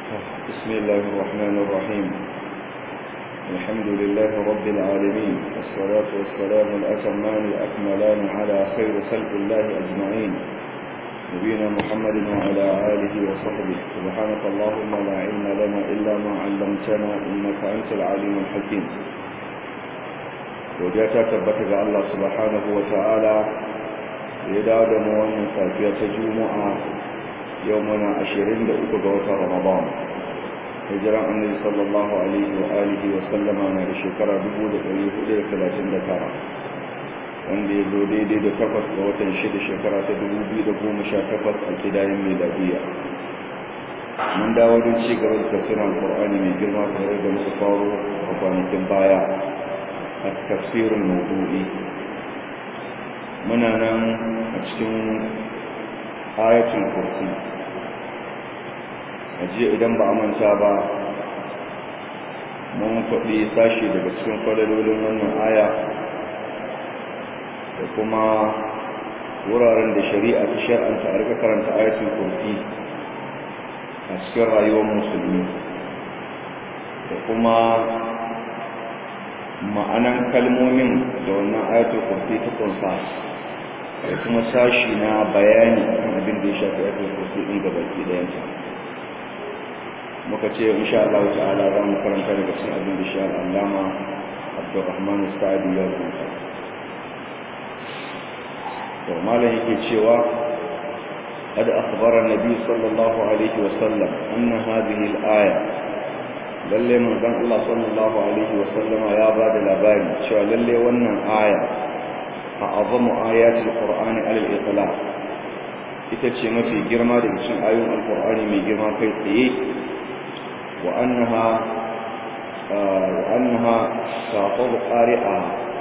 بسم الله الرحمن الرحيم الحمد لله رب العالمين والصلاة والسلام الأتمان الأكملان على خير خلق الله أجمعين نبينا محمد وعلى آله وصحبه سبحانك اللهم لا علم لنا إلا ما علمتنا إنك أنت العليم الحكيم وجاءت تبتك الله سبحانه وتعالى يداد موانا سافية جمعة يومنا عشرين لأكبر رمضان hijiran annabi sallallahu alaihi wa alihi wa sallama na da shekara 1439 wanda ya zo daidai da takwas ga watan shida shekara ta 2018 a kidayen miladiya mun dawo don ci gaba da tafsirin qur'ani mai girma kamar da muka faro a kwanakin baya a tafsirin maudu'i muna nan a cikin ayatul kursi ajiya idan ba a manta ba mun faɗi sashi daga cikin falalolin wannan aya da kuma wuraren da shari'a ta shar'anta a rika karanta ayatul kursi a cikin rayuwar musulmi da kuma ma'anan kalmomin da wannan ayatul kursi ta kunsa da kuma sashi na bayani akan abin da ya shafi ayatul kursi ɗin gabaki ɗayansa muka ce insha Allah ta'ala za mu karanta daga cikin abin da shi al'allama Abdurrahman Sa'di ya rubuta to malam yake cewa قد أخبر النبي صلى الله عليه وسلم أن هذه الآية lalle manzon Allah sallallahu alaihi wa sallama ya ba da labari cewa lalle wannan aya a azamu ayatul qur'ani alal itlaq ita ce mafi girma daga cikin ayoyin alqur'ani mai girma kai tsaye وأنها وأنها تعطب قارئها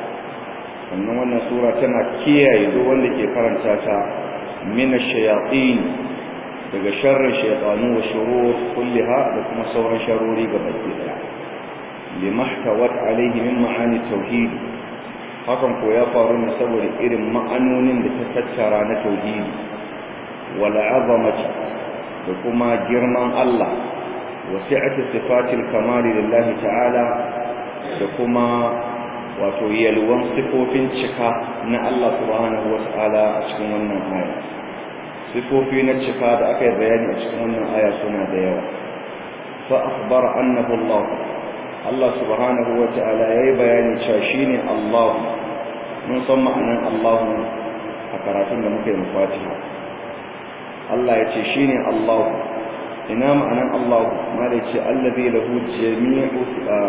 أن wannan sura tana kiyaye duk wanda ke karanta ta min ash-shayatin daga sharrin shaytanu wa shurur kullaha da kuma sauran sharori gabaki daya limahtawat alayhi min ma'ani tauhid hakan ko ya faru ne saboda irin ma'anonin da ta tattara na tauhidi wal azamati da kuma girman Allah wasi'ati sifatil kamali lillahi ta'ala da kuma wato yalwan sifofin cika na Allah subhanahu wa ta'ala a cikin wannan aya sifofi na cika da aka yi bayani a cikin wannan aya suna da yawa fa akhbara annahu Allah Allah subhanahu wa ta'ala yayi bayani cewa shine Allah mun san ma'anan Allah a karatun da muka yi Fatiha Allah ya ce shine Allah ina ma'anan Allah ma da ce allazi lahu jami'u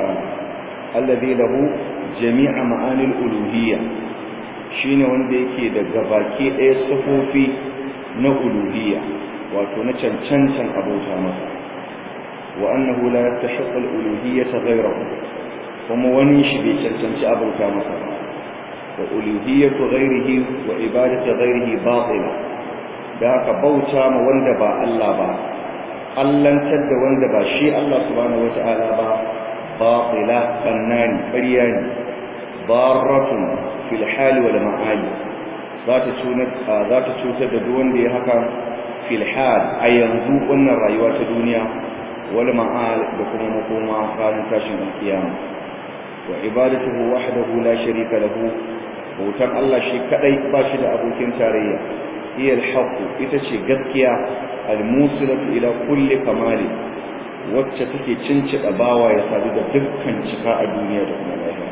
allazi lahu jami'a ma'anil uluhiyya shine wanda yake da gabaki ɗaya sifofi na uluhiyya wato na cancancan abota masa wa annahu la yastahiqu al-uluhiyyata ghayrahu kuma wani shi bai cancanci abota masa wa uluhiyyatu ghayrihi wa ibadatu ghayrihi batila da haka bauta ma wanda ba Allah ba allantar da wanda ba shi Allah subhanahu wata'ala ba batila bannani ƙarya ne darratun fil hali wal ma'ali za ta cutar za ta cutar da duk wanda ya haka fil hal a yanzu wannan rayuwa ta duniya wal ma'al da kuma makoma ranar tashin alkiyama wa ibadatuhu wahdahu la sharika lahu bautan Allah shi kadai ba shi da abokin tarayya hiya al ita ce gaskiya al-musilatu ila kulli kamali wacce take cincida bawa ya sadu da dukkan cika a duniya da kuma lahira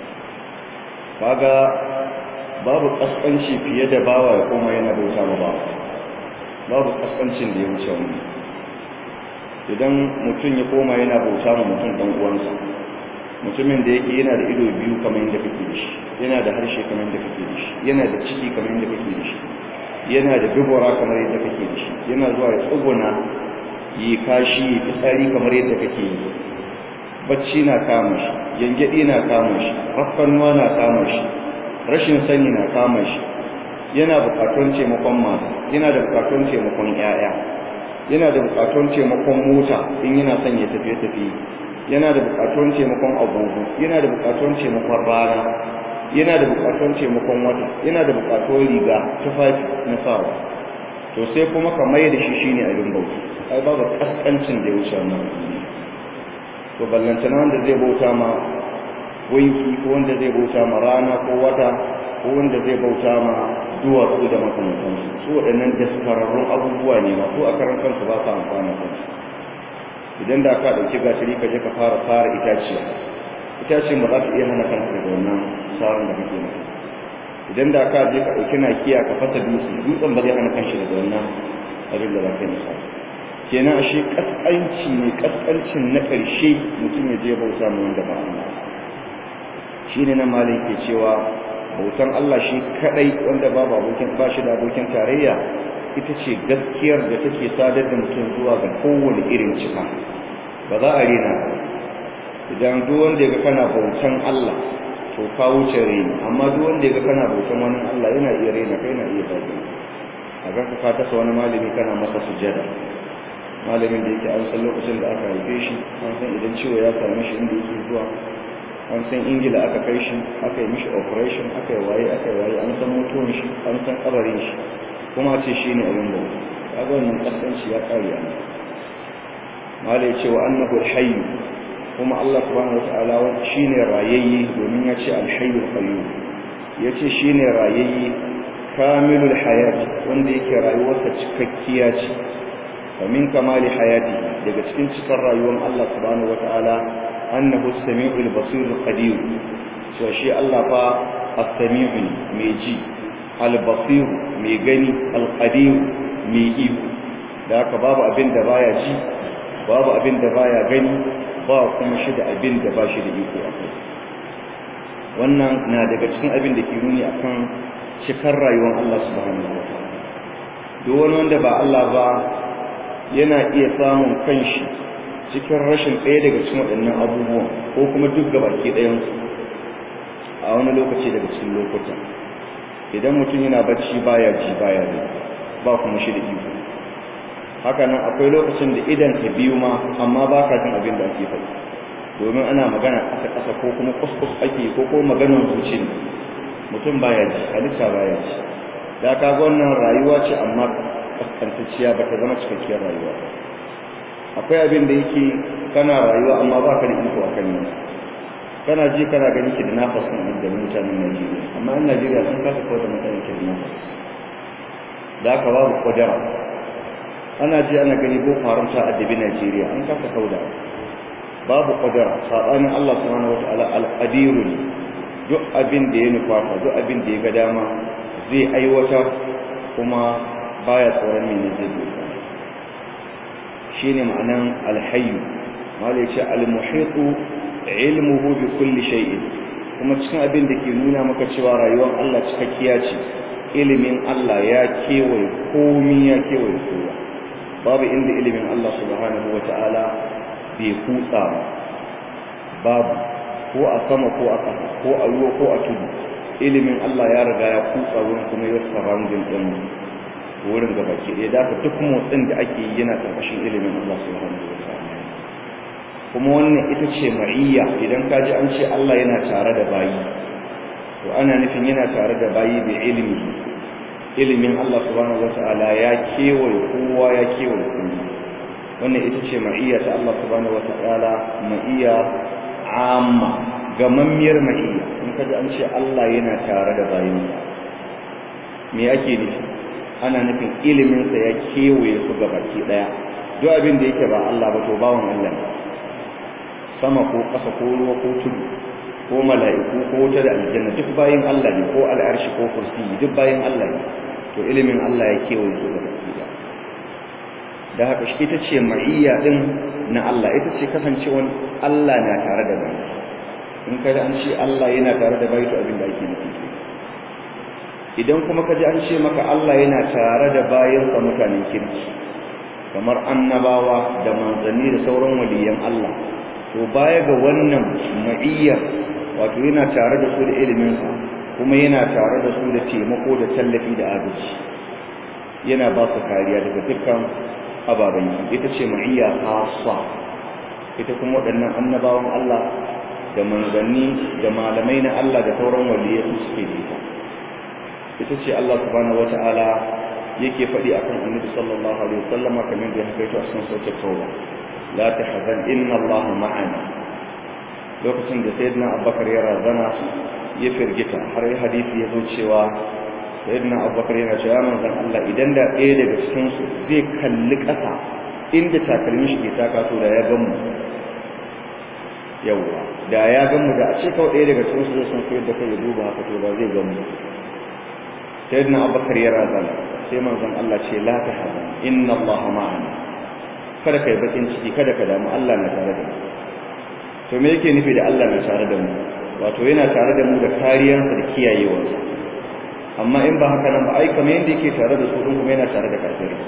kaga babu kaskanci fiye da bawa ya koma yana bauta ma bawa babu kaskancin da ya wuce wani idan mutum ya koma yana bauta ma mutum dan uwansa mutumin da yake yana da ido biyu kamar yadda kake da shi yana da harshe kamar yadda kake da shi yana da ciki kamar yadda kake da shi yana da dubura kamar yadda kake da shi yana zuwa ya tsuguna yi kashi yi fitsari kamar yadda kake yi bacci na kama shi yangyadi na kama shi rafkanuwa na kama shi rashin sani na kama shi yana bukatun taimakon mata yana da bukatun taimakon yaya yana da bukatun taimakon mota in yana son ya tafiye tafiye yana da bukatun taimakon agogo yana da bukatun taimakon rana yana da bukatun taimakon wata yana da bukatun riga tufafi na sawa to sai kuma ka mai da shi shine abin bauta ai babu kaskancin da ya wuce wannan to ballantana wanda zai bauta ma wanki ko wanda zai bauta ma rana ko wata ko wanda zai bauta ma duwatsu da makamantansu su waɗannan daskararrun abubuwa ne ma ko a karan kansu ba su amfana kansu idan da ka ɗauki gashiri ka je ka fara fara itaciya itaciyar ba za ta iya hana kanka daga wannan tsarin da kake mata idan da ka je ka ɗauki nakiya ka fasa dutse dutsen ba zai hana kanshi daga wannan abin da za ka yi masa kenan ashe kaskanci ne kaskancin na ƙarshe mutum ya je bauta mu wanda ba Allah shi ne na malin ke cewa bautan Allah shi kadai wanda babu abokin ba shi da abokin tarayya ita ce gaskiyar da take sadar da mutum zuwa ga kowane irin cika ba za a rena idan duk wanda ya ga kana bautan Allah to ka wuce reni amma duk wanda ya ga kana bautan wani Allah yana iya rena kai na iya zagi a ga ka tasa wani malami kana masa sujada malamin da yake an san lokacin da aka haife shi an san idan ciwo ya same shi inda yake zuwa an san ingila aka kai shi aka yi mishi operation aka yi waye aka yi waye an san mutuwan shi an san kabarin shi kuma ce shi ne abin da ya ga wannan kasance ya kare a mala ya ce wa annahu alhayyu kuma Allah subhanahu wataala shine rayayye domin ya ce alhayyul qayyum ya ce shine rayayye kamilul hayat wanda yake rayuwarsa cikakkiya ce wa min kamali hayati daga cikin cikar rayuwar Allah subhanahu wataala annahu as-sami'ul basirul qadir so shi Allah fa as-sami'u mai ji al-basir mai gani al-qadir mai iko da haka babu abin da baya ji babu abin da baya gani ba kuma shi da abin da ba shi da iko a kai wannan na daga cikin abin da ke nuni akan cikar rayuwar Allah subhanahu wataala duk wani wanda ba Allah ba yana iya samun kanshi cikin rashin ɗaya daga cikin waɗannan abubuwan ko kuma duk gabaki ɗayansu a wani lokaci daga cikin lokuta idan mutum yana bacci baya ji baya ne ba kuma shi da iko haka nan akwai lokacin da idan ka biyu ma amma ba ka jin abin da ake faɗi domin ana magana ƙasa-ƙasa ko kuma kuskus ake ko ko maganar zuci ne mutum baya ji halitta baya ji da ka ga wannan rayuwa ce amma kaskantacciya ba ta zama cikakkiyar rayuwa akwai abin da yake kana rayuwa amma ba ka da iko a kan yi kana ji kana gani ki da nafasin da mutanen Najeriya amma in Najeriya sun kasa kawai da mutanen ki da nafas da aka babu kwadara ana ji ana gani ko faranta a dabi Najeriya an kasa kauda babu kwadara sabanin Allah subhanahu wataala al-qadiru ne duk abin da ya nufata duk abin da ya ga dama zai aiwatar kuma baya tsoron mene zai doka shine ma'anan alhayyu malai ce almuhitu ilmuhu bi kulli shay'in kuma cikin abin da ke nuna maka cewa rayuwar Allah cikakkiya ce ilimin Allah ya kewaye komi ya kewaye kowa babu inda ilimin Allah subhanahu wata'ala bai kutsa babu ko a sama ko a ƙasa ko a ruwa ko a tudu ilimin Allah ya riga ya kutsa wurin kuma ya surrounding din wurin gaba ke ɗaya da duk motsin da ake yi yana ƙarƙashin ilimin Allah subhanahu wa ta'ala kuma wannan ita ce ma'iyya idan ka ji an ce Allah yana tare da bayi to ana nufin yana tare da bayi da ilimi ilimin Allah subhanahu wa ta'ala ya kewaye kowa ya kewaye kowa wannan ita ce ma'iyya ta Allah subhanahu wa ta'ala ma'iyya amma gamammiyar ma'iyya in ka ji an ce Allah yana tare da bayinsa me ake nufi ana nufin iliminsa ya kewaye su ga baki daya duk abin da yake ba Allah ba to bawan Allah ne sama ko ƙasa ko ruwa ko tudu ko mala'iku ko wuta da aljanna duk bayin Allah ne ko al'arshi ko kursi duk bayin Allah ne to ilimin Allah ya kewaye su ga baki daya da haka shi ita ce ma'iyya din na Allah ita ce kasancewan Allah na tare da bayi in kada an ce Allah yana tare da bayi to abin da ake nufi idan kuma kaji an ce maka Allah yana tare da bayansa mutanen kirki kamar annabawa da manzanni da sauran waliyan Allah to baya ga wannan ma'iyyar wato yana tare da su da iliminsa kuma yana tare da su da taimako da tallafi da agaji yana ba su kariya daga dukkan ababen ita ce ma'iyya khassa ita kuma waɗannan annabawan Allah da manzanni da malamai na Allah da sauran waliyai suke da ita ita ce Allah subhanahu wata'ala yake faɗi akan annabi sallallahu alaihi wasallam kamar da ya haka a cikin sautin tauba la tahzan inna Allah ma'ana lokacin da sayyidina abubakar ya razana ya firgita har yi hadisi ya zo cewa sayyidina abubakar yana cewa manzon Allah idan da ɗaya daga cikin su zai kalli ƙasa inda takalmi shi ke taka to da ya gan mu yawwa da ya gan mu da a ce kawai ɗaya daga cikin su zai san koyar da kai ya duba haka to da zai gan mu sayyidina abubakar ya razana sai manzon Allah ce la tahzan inna Allah ma'ana kada kai bakin ciki kada ka damu Allah na tare da mu to me yake nufi da Allah na tare da mu wato yana tare da mu da kariyarsa da kiyayewarsa amma in ba haka nan ba ai kamar yadda yake tare da su din kuma yana tare da kafirai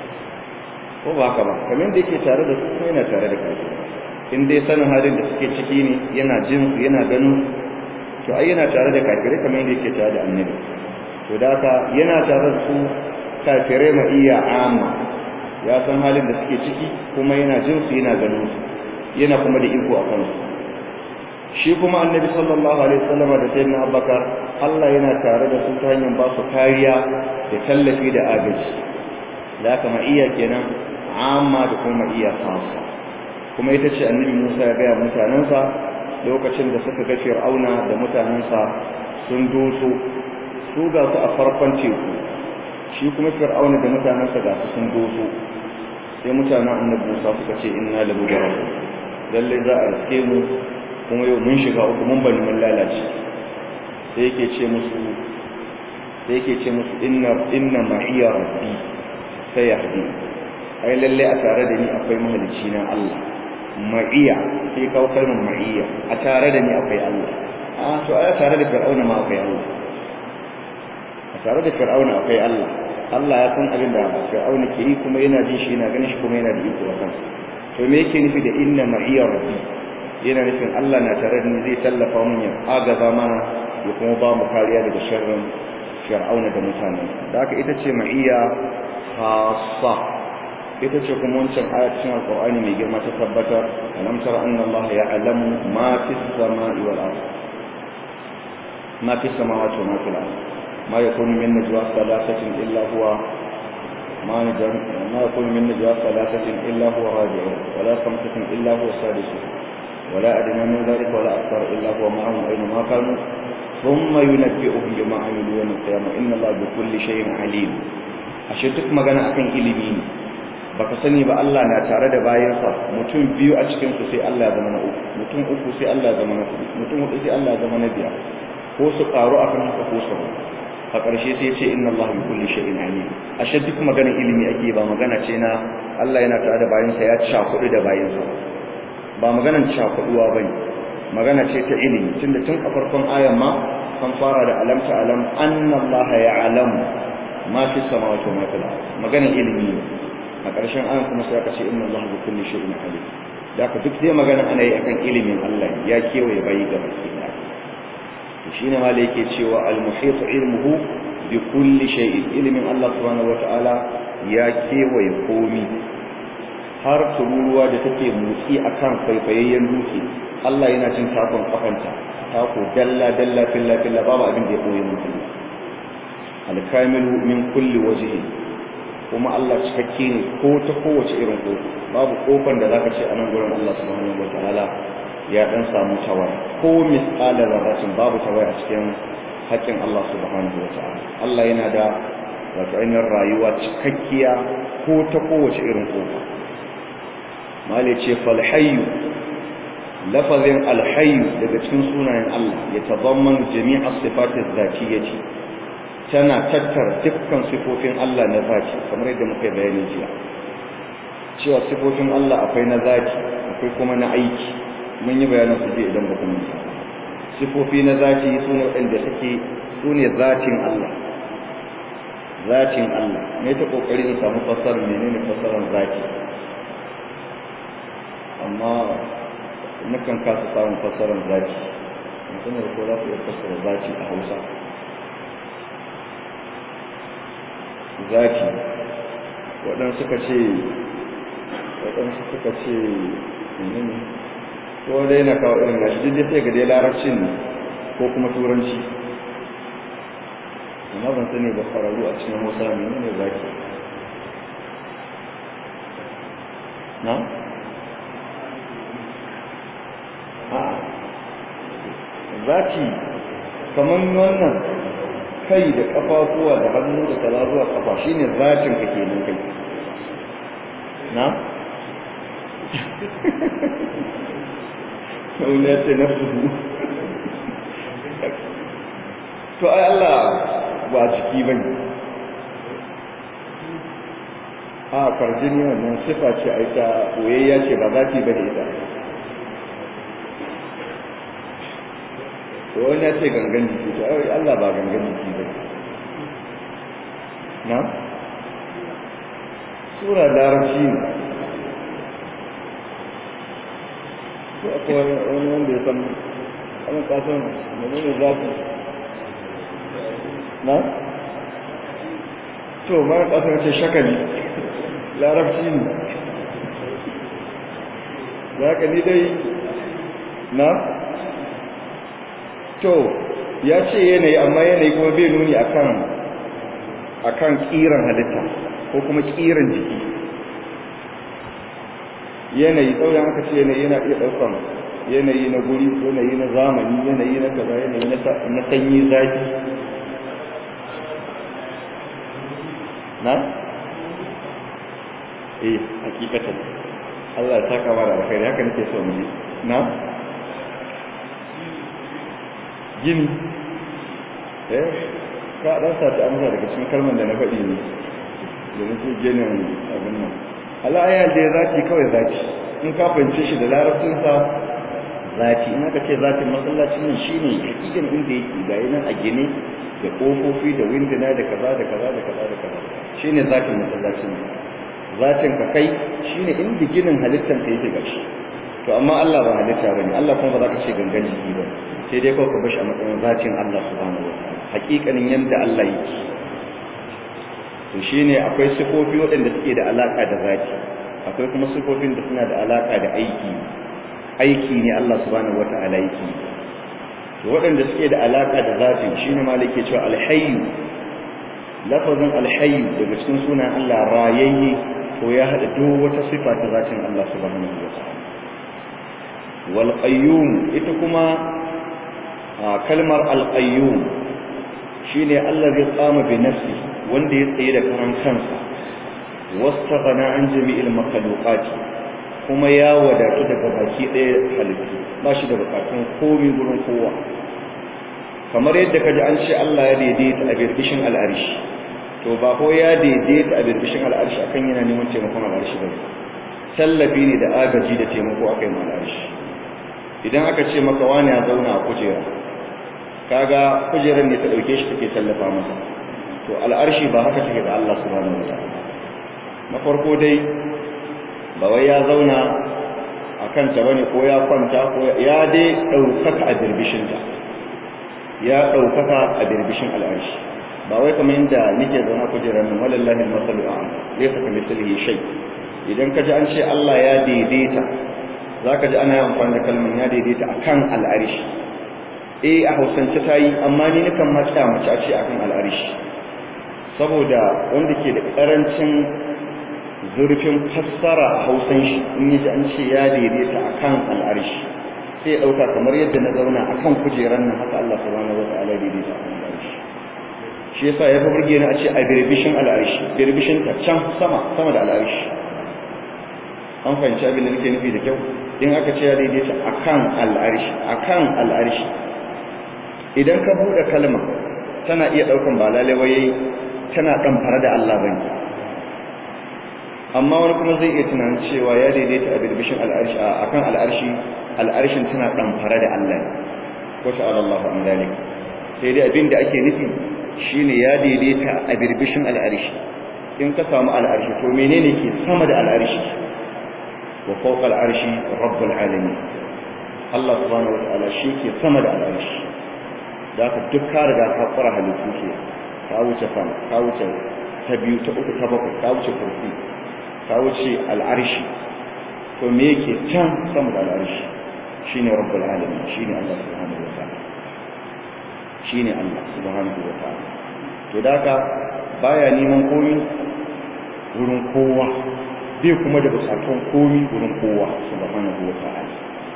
ko ba haka ba kamar yadda yake tare da su kuma yana tare da kafirai in dai sanin halin da suke ciki ne yana jin su yana ganin to ai yana tare da kafirai kamar yadda yake tare da annabi to da haka yana tare da su kafirai ma iya amma ya san halin da suke ciki kuma yana jin su yana ganin su yana kuma da iko a kansu shi kuma annabi sallallahu alaihi wasallam da sayyidina abubakar Allah yana tare da su ta hanyar ba su kariya da tallafi da agaji da haka iya kenan amma da kuma iya khassa kuma ita ce annabi Musa ya gaya mutanensa lokacin da suka ga Fir'auna da mutanensa sun doso su ga su a farkon teku shi kuma Fir'auna da mutanensa ga su sun doso sai mutanen annabi Musa suka ce inna la mujarrab lalle za a riske mu kuma yau mun shiga uku mun bani mun lalace sai yake ce musu sai yake ce musu inna inna ma'iya rabbi sayahdi ai lalle a tare da ni akwai mahalicci na Allah ma'iya sai kawo kalmar ma'iya a tare da ni akwai Allah a to a tare da fir'auna ma akwai Allah a tare da fir'auna akwai Allah Allah ya san abin da fir'auna ke yi kuma yana jin shi yana ganin shi kuma yana da iko a kansa to me yake nufi da inna ma'iya rabbi yana nufin Allah na tare da ni zai tallafa mun ya agaza mana ya kuma ba mu kariya daga sharrin fir'auna da mutane da haka ita ce ma'iyya khassa ita ce kuma wancan ayat cikin alqur'ani mai girma ta tabbatar alam tara anna Allah ya'lamu ma fis sama'i wal ard ma fis samawati wa ma fil ard ma yakunu min najwa thalathatin illa huwa ما نجم ما يكون من نجوى ثلاثة إلا هو راجعون ولا خمسة إلا هو سادسهم ولا أدنى من ذلك ولا أكثر إلا هو معهم أينما كانوا ثم ينبئهم بما عملوا يوم القيامة إن الله بكل شيء عليم ashe duk magana akan ilimi ne baka sani ba Allah na tare da bayansa mutum biyu a cikin su sai Allah ya zama na uku mutum uku sai Allah ya zama na hudu mutum hudu sai Allah ya zama na biyar ko su karu akan haka ko su a ƙarshe sai ce inna Allah bi kulli shay'in alim ashe duk maganar ilimi ake ba magana ce na Allah yana tare da bayansa ya cakudu da bayansa ba maganar cakuduwa bane magana ce ta ilimi tunda tun a farkon ayan ma kan fara da alam ta alam anna Allah ya'lamu ma fi samawati wa ma fil ard maganar ilimi a ƙarshen ayan kuma sai aka ce inna Allah bi kulli shay'in alim da ka duk dai magana ana yi akan ilimin Allah ya kewaye bayi ga baki ɗaya shine ma da yake cewa al-muhit ilmuhu bi kulli shay'in ilmin Allah subhanahu wataala ya kewaye komi har tururuwa da take motsi akan faifayayyen dutse Allah yana jin takon kafanta tako dalla dalla filla filla babu abin da ya koyi mutum al-kamilu min kulli wajhi kuma Allah cikakke ne ko ta kowace irin ko babu kofar da zaka ce a nan gurin Allah subhanahu wataala ya dan samu tawaya ko misqala zarratin babu tawaya a cikin haƙƙin Allah subhanahu wataala Allah yana da wato ainihin rayuwa cikakkiya ko ta kowace irin kofa mali ce fal hayyu lafazin al hayyu daga cikin sunayen Allah ya tazamman jami'a sifatiz zatiyyati tana tattara dukkan sifofin Allah na zati kamar yadda muka bayani jiya cewa sifofin Allah akwai na zati akwai kuma na aiki mun yi bayanin su je idan ba kuma sifofi na zati su ne waɗanda suke su ne zatin Allah zatin Allah ne ta kokari in samu fassarar menene fassarar zati amma nakan kasa samun fassarar zati mutum da ko za ku iya fassara zati a Hausa zati waɗansu suka ce waɗansu suka ce menene ko dai na kawo irin nashi duk sai ga dai larabcin ne ko kuma turanci amma ban sani ba kwararru a cikin hausa ne ne zaki na? a zaki kamar wannan kai da kafafuwa da hannu da kaza zuwa kafa shine zatin ka kenan kai na? wani ya ce na fuhu to ai Allah ba ciki bane a farjini wannan sifa ce ai ta koyayya ce ba zaki bane ita to wani ya ce gangan jiki to ai Allah ba gangan jiki bane na sura larabci ne ko akwai wani wanda ya san abin kasan menene zafi na? to mara kasar ce shakali larabci ne za ka ni dai na? to ya ce yanayi amma yanayi kuma bai nuni akan akan kiran halitta ko kuma kiran jiki yanayi tsauyan aka ce yanayi yana iya ɗaukan yanayi na guri yanayi na zamani yanayi na kaza yanayi na sanyi zafi na? eh hakikatan Allah ya saka wa da alkhairi haka nake so mu na? gini eh ka dan sa ta amsa daga cikin kalmar da na faɗi ne domin su ginin abin nan Allah ya da zaki kawai zaki in ka fahimce shi da larabcin sa zaki in aka ce zakin masallacin nan shine hakikan inda yake ga nan a gine da kofofi da winduna da kaza da kaza da kaza da kaza shine zakin masallacin zatin ka kai shine inda ginin halittar ka yake gashi to amma Allah ba halitta bane Allah kuma ba za ka ce gangan jiki ba sai dai kawai ka bashi a matsayin zatin Allah subhanahu wa ta'ala hakikanin yanda Allah yake to shine akwai sifofi waɗanda suke da alaka da zati akwai kuma sifofin da suna da alaka da aiki aiki ne Allah subhanahu wa ta'ala yake to waɗanda suke da alaka da zatin shine malike cewa alhayyu lafazin alhayyu daga cikin sunan Allah rayayye to ya hada duk wata sifa ta zatin Allah subhanahu wa ta'ala wal qayyum ita kuma kalmar al qayyum shine Allah zai tsama bi nafsi wanda ya tsaye da karan kansa wastaghana an jami'il makhluqat kuma ya wadatu daga baki ɗaya halittu ba shi da bukatun komai gurin kowa kamar yadda kaji an ce Allah ya daidaita a birbishin al'arshi to ba ko ya daidaita a birbishin al'arshi akan yana neman taimakon al'arshi ba tallafi ne da agaji da taimako akai ma al'arshi idan aka ce maka wani ya zauna a kujera kaga kujerar ne ta dauke shi take tallafa masa to al'arshi ba haka take da Allah subhanahu wataala na farko dai ba wai ya zauna a kanta bane ko ya kwanta ko ya dai daukaka a birbishin ta ya daukaka a birbishin al'arshi ba wai kamar inda nake zauna kujerar nan wallahi al-masalu a'la laysa kamithlihi shay idan kaji an ce Allah ya daidaita zaka ji ana yin amfani da kalmar ya daidaita akan al'arshi eh a hausance ta yi amma ni nakan matsa mace a ce akan al'arishi saboda wanda ke da karancin zurfin fassara a hausan shi in yi ji an ce ya daidaita akan al'arishi sai ya ɗauka kamar yadda na zauna akan kujeran nan haka Allah subhanahu wa ta'ala daidaita akan al'arishi shi yasa ya fi burge ni a ce a birbishin al'arishi birbishin ta can sama sama da al'arishi an fahimci abin da nake nufi da kyau in aka ce ya daidaita akan al'arishi akan al'arishi idan ka buɗe kalma tana iya ɗaukan ba lalewai tana ɗan fara da Allah bane amma wani kuma zai iya tunanin cewa ya daidaita a birbishin al'arshi a kan al'arshi al'arshin tana ɗan fara da Allah ne ko ta'ala Allah an dalik sai dai abin da ake nufi shine ya daidaita a birbishin al'arshi in ka samu al'arshi to menene ke sama da al'arshi wa fawqa al'arshi rabbul alamin Allah subhanahu wa ta'ala shi ke sama da al'arshi da ka duk ka riga ka fara halittu ke ka wuce sama ka wuce ta biyu ta uku ta bakwai ka wuce kurfi ka wuce al'arshi to me yake can sama da al'arshi shine rabbul alamin shine Allah subhanahu wa ta'ala shine Allah subhanahu wa ta'ala to da haka baya neman komi wurin kowa bai kuma da bukatun komi wurin kowa subhanahu wa ta'ala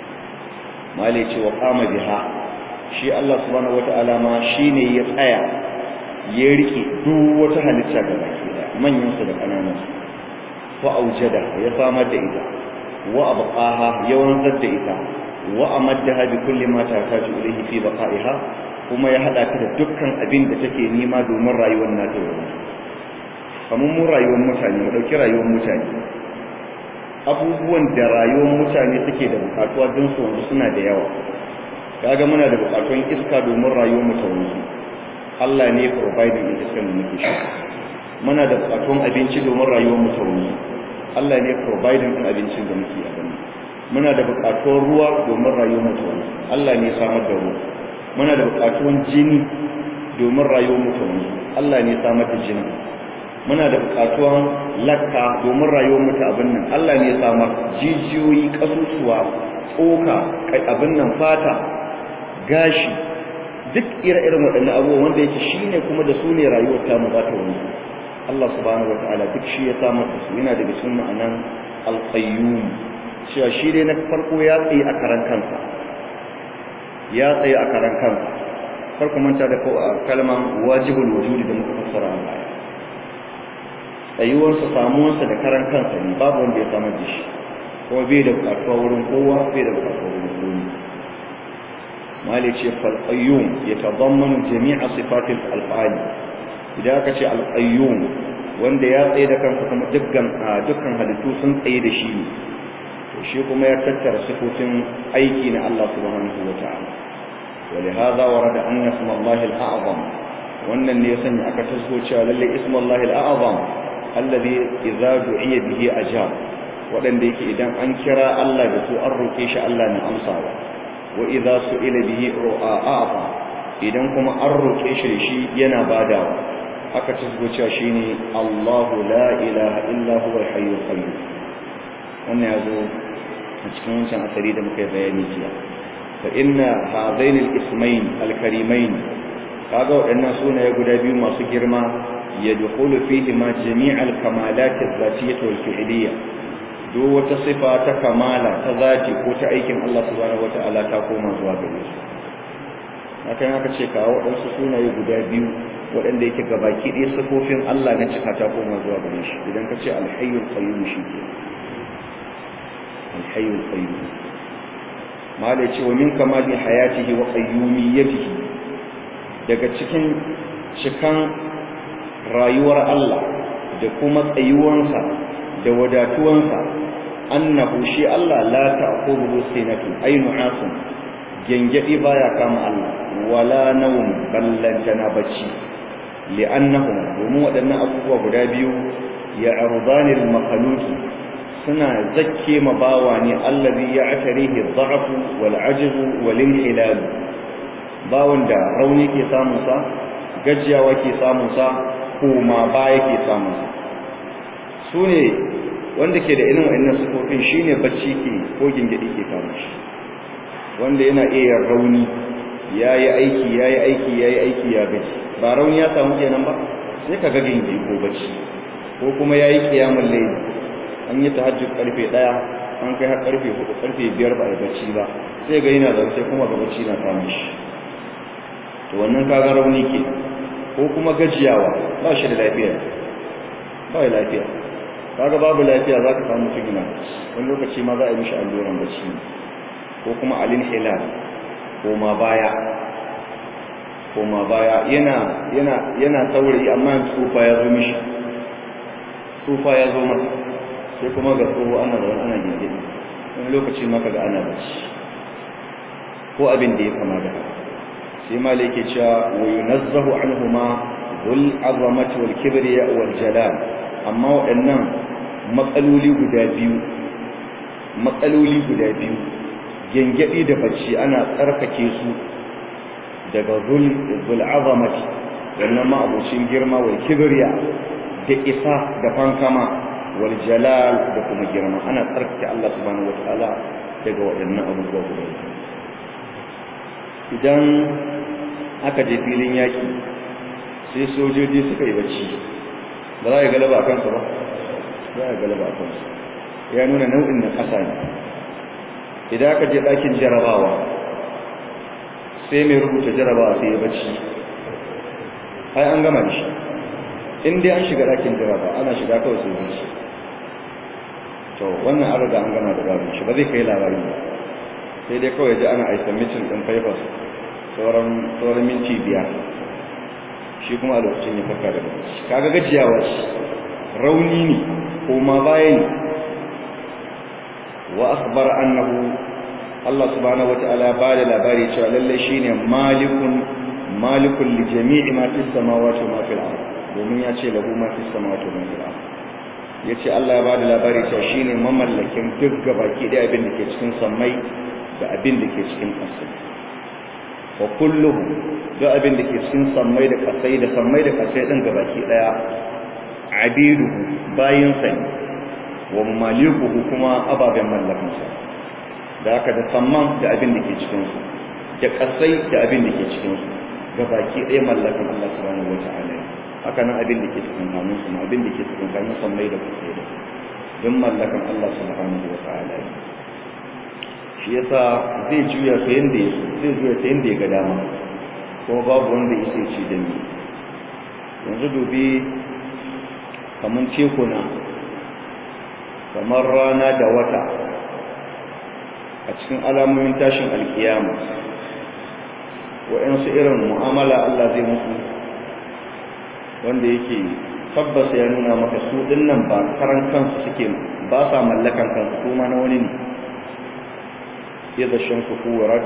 mali ce wa qama biha shi Allah subhanahu wa ta'ala ma shine ya tsaya ya rike duk wata halitta da baki da manyan su da kananan su wa aujada ya samar da ita wa abqaha ya wanzar da ita wa amaddaha bi kulli ma tahtaju ilayhi fi baqa'iha kuma ya hada ta da dukkan abin da take nema domin rayuwar nata yau kamar mu rayuwar mutane mu dauki rayuwar mutane abubuwan da rayuwar mutane suke da bukatuwa don su wanzu suna da yawa kaga muna da bukatun iska domin rayuwar mu ta wanzu Allah ne providing iskar da muke sha muna da bukatun abinci domin rayuwar mu ta wanzu Allah ne providing din abincin da muke a muna da bukatun ruwa domin rayuwar mu ta wanzu Allah ne samar da ruwa muna da bukatun jini domin rayuwar mu ta wanzu Allah ne samar da jini muna da bukatuwan lakka domin rayuwar mu ta abin nan Allah ne samar jijiyoyi kasusuwa tsoka abin nan fata gashi duk ire-iren waɗannan abubuwan wanda yake shine kuma da su ne rayuwar ta mu za ta wanzu Allah subhanahu wataala duk shi ya samar da su yana daga cikin ma'anan al-qayyum cewa shi dai na farko ya tsaye a karan kansa ya tsaye a karan kansa farko manta da kalman wajibul wujudi da muka fassara a baya tsayuwarsa samuwarsa da karan kansa ne babu wanda ya samar da shi kuma bai da bukatuwa wurin kowa bai da bukatuwa wurin kowa mali ce falqayyum yatadammanu jami'a sifatil alfa'ali idan aka ce alqayyum wanda ya tsaye da kansa kuma dukkan dukkan halittu sun tsaye da shi ne to shi kuma ya tattara sifofin aiki na Allah subhanahu wataala ولهذا ورد أن اسم الله الأعظم wannan ne ya sanya aka taso cewa lalle ismullahi al-a'zam alladhi idza du'iya bihi ajab wadanda yake idan an kira Allah da su an roke shi Allah ne amsawa wa idza su'ila bihi a'ata idan kuma an roke shi da shi yana badawa aka taso cewa shine Allahu la ilaha illa huwa al-hayyul qayyum wannan yazo a cikin wancan asari da muka bayani jiya fa inna hadain al-ismayn al-karimain kaga waɗannan sunaye guda biyu masu girma ya dukulu fihi ma jami'al kamalat az-zatiyyah wal fi'liyya duk wata sifa ta kamala ta zati ko ta aikin Allah subhanahu wata'ala ta koma zuwa gare shi hakan aka ce kawo waɗansu sunaye guda biyu waɗanda yake gabaki ɗaya sifofin Allah na cika ta koma zuwa gare shi idan ka ce al-hayyul qayyum shi ke al-hayyul qayyum ma da ce wa min kamali hayatihi wa qayyumiyyatihi daga cikin cikan rayuwar Allah da kuma tsayuwansa da wadatuwansa annahu shi Allah la ta'khudhu sinatu aynu asun gengedi baya kama Allah wala nawm ballantana bacci li'annahum domin waɗannan abubuwa guda biyu ya ardanil makhluqi suna zakke mabawa ne allazi ya'tarihi adh-dha'f wal 'ajz wal inhilal bawon da rauni ke samunsa gajiyawa ke samunsa koma baya ke samunsa su ne wanda ke da irin wa'annan sufofin shi ne bacci ke ko gingidi ke kama shi wanda yana iya rauni ya yi aiki ya yi aiki ya yi aiki ya gaji ba rauni ya samu kenan ba sai ka ga gingidi ko bacci ko kuma ya yi kiyamun laili an yi tahajjud karfe ɗaya an kai har karfe hudu karfe biyar ba a bacci ba sai ga yana da sai kuma ga bacci na samun shi to wannan kaga rauni ke ko kuma gajiyawa ba shi da lafiya ba ya lafiya kaga babu lafiya za ka samu tugina wani lokaci ma za a yi mishi alluran bacci ko kuma alin hilal ko ma baya ko ma baya yana yana yana saurayi amma tsufa ya zo mishi tsufa ya zo masa sai kuma ga tsoho ana da ana gingiri wani lokaci ma kaga ana bacci ko abin da ya kama da haka sai malai ke cewa wa yunazzahu anhuma dhul azamati wal kibriya wal jalal amma waɗannan matsaloli guda biyu matsaloli guda biyu gengedi da bacci ana tsarkake su daga dhul dhul azamati wannan ma abucin girma wal kibriya da isa da fankama wal jalal da kuma girma ana tsarkake Allah subhanahu wataala daga waɗannan abubuwa guda biyu idan aka je filin yaki sai sojoji suka yi bacci ba za a yi galaba a kansu ba za a yi galaba a kansu ya nuna nau'in na ƙasa ne idan aka je ɗakin jarabawa sai mai rubuta jarabawa sai ya bacci ai an gama da shi in dai an shiga ɗakin jarabawa ana shiga kawai sai bacci to wannan an riga an gama da babin shi ba zai kai labari ba sai dai kawai ji ana aisa mitin ɗin papers sauran sauran minti biyar shi kuma a lokacin ya farka daga bacci kaga gajiyawa ce rauni ne ko ma baya ne wa akhbar annahu Allah subhanahu wataala ya bada labari cewa lalle shine malikun malikun li jami'i ma fis samawati wa ma fil ard domin ya ce lahu ma fis samawati wa ma fil ard yace Allah ya bada labari cewa shine mamallakin duk gabaki da abin da ke cikin sammai da abin da ke cikin ƙasa wa kulluhu duk abin da ke cikin sammai da ƙasai da sammai da ƙasai din gabaki daya abiduhu bayin sa wa malikuhu kuma ababen mallakansa da haka da samman da abin da ke cikinsu da kasai da abin da ke cikinsu ga baki ɗaya mallakan Allah subhanahu wa ta'ala haka nan abin da ke cikin hannun su abin da ke cikin hannun sammai da kasai da don mallakan Allah subhanahu wa ta'ala shi yasa zai juya ta yanda ya zai juya ta yanda ya ga dama kuma babu wanda ya sai ci da ni yanzu dubi kamar tekuna kamar rana da wata a cikin alamomin tashin alkiyama waɗansu irin mu'amala Allah zai musu wanda yake tabbas ya nuna maka su dinnan ba karan kansu suke ba sa mallakan kansu kuma na wani ne yadda shamsu kuwarat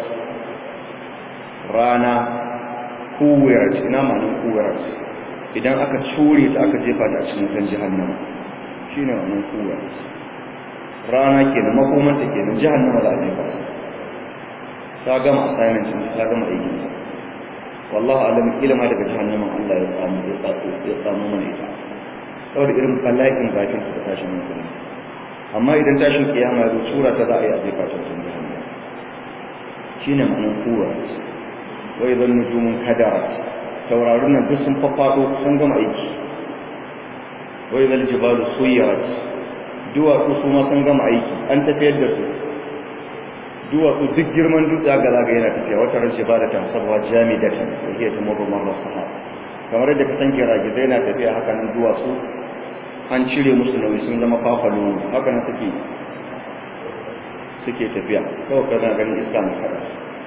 rana kuwarat ina ma'anin kuwarat idan aka cure ta aka jefa ta a cikin wutan jahannama shine wannan kuwarat rana kenan makomanta kenan jahannama za a jefa ta gama assignment din ta gama aikin ta wallahi alam ilma daga jahannaman Allah ya samu ya tsako ya samu mana ita saboda irin bala'in bakin ta tashin hankali amma idan tashin kiyama ya zo sura ta za a yi a jefa ta cikin jahannama shine ma'anar kuwarat wa idan nujumun kadarat taurarin nan duk sun faffado sun gama aiki wa idan jibalu suyirat duwatsu su ma sun gama aiki an tafiyar da su duwatsu duk girman dutse ga zaga yana tafiya wata rashe ba da tasabuwa jamidatan da ke ta mabu marar sahaba kamar yadda ka san giragizai na tafiya haka nan duwatsu an cire musu nauyi sun zama fafalo haka nan suke suke tafiya kawai kana ganin iska na kada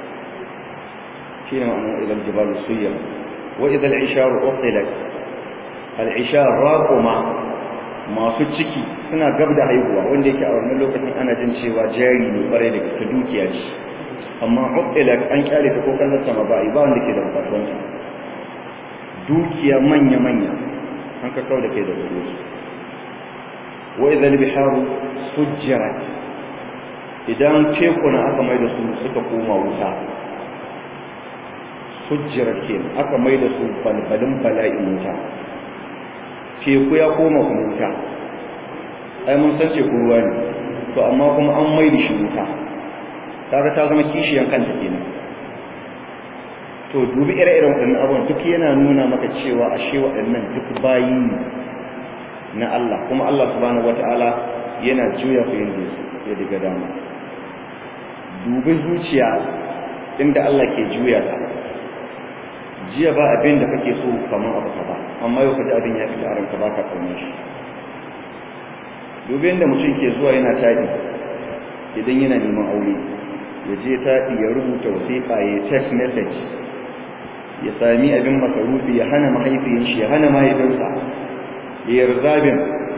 shine ma'anar idan jibalu suyya wa idan isharu uqilat al-ishar raquma masu ciki suna gab da haihuwa wanda yake a wannan lokacin ana jin cewa jari ne kwarai da ta dukiya ce amma uqilat an kyale ta ko kallon sama ba ba wanda ke da bukatun sa dukiya manya manya an ka kawo da kai da gare su wa idan biharu sujjarat idan tekuna aka mai da su suka koma wuta sujjarat kenan aka mai da su balbalin bala'in wuta teku ya koma kuma wuta ai mun san teku ruwa ne to amma kuma an mai da shi wuta kaga ta zama kishiyan kanta kenan to dubi ire-iren waɗannan abubuwan duk yana nuna maka cewa ashe waɗannan duk bayi ne na Allah kuma Allah subhanahu wata'ala yana juya ku yin ya diga dama dubi zuciya inda Allah ke juya ta jiya ba abin da kake so kamar abu ka ba amma yau kaji abin ya fita a ranka baka kaunar shi dubi inda mutum ke zuwa yana taɗi idan yana neman aure ya je taɗi ya rubuta wasiƙa ya text message ya sami abin masarufi ya hana mahaifiyin shi ya hana mahaifinsa ya yarzabin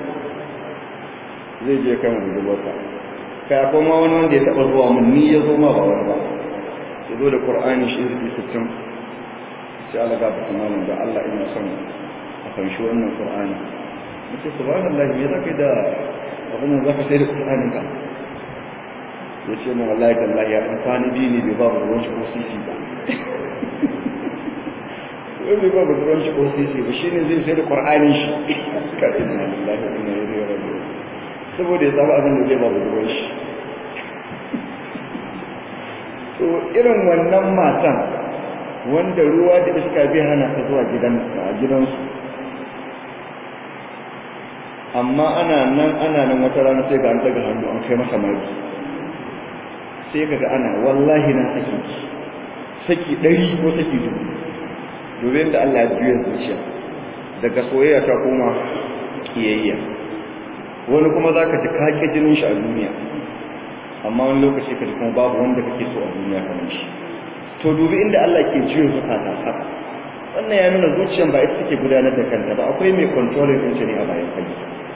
zai je kan budurwarsa kai akwai ma wani wanda ya taɓa zuwa mun ni ya zo ma ba wani ba ya zo da ƙur'ani shi zai sittin sai Allah ga ba malam da Allah ina son a fanshi wannan Qur'ani nace subhanallahi me zaka da abin da zaka sai da Qur'anin ka yace mu wallahi tallahi ya dan fani bi ne bai ba mu ruwan shi ko sisi ba wai bai ba mu ruwan shi ko sisi ba shine zai sai da Qur'anin shi ka inna lillahi wa inna ilaihi raji'un saboda ya samu abin da zai ba mu ruwan shi to irin wannan matan wanda ruwa da iska bai hana ka zuwa gidansu amma ana nan ana nan wata rana sai ga an daga hannu an kai masa mari sai kaga ana wallahi na saki saki ɗari ko saki dubu domin da Allah ya juya zuciya daga soyayya ta koma kiyayya wani kuma za ka ji kake jinin shi a duniya amma wani lokaci ka ji kuma babu wanda kake so a duniya kamar shi to dubi inda Allah ke juya zukata haka wannan ya nuna zuciyan ba ita take gudanar da kanta ba akwai mai controlling din ne a bayan kai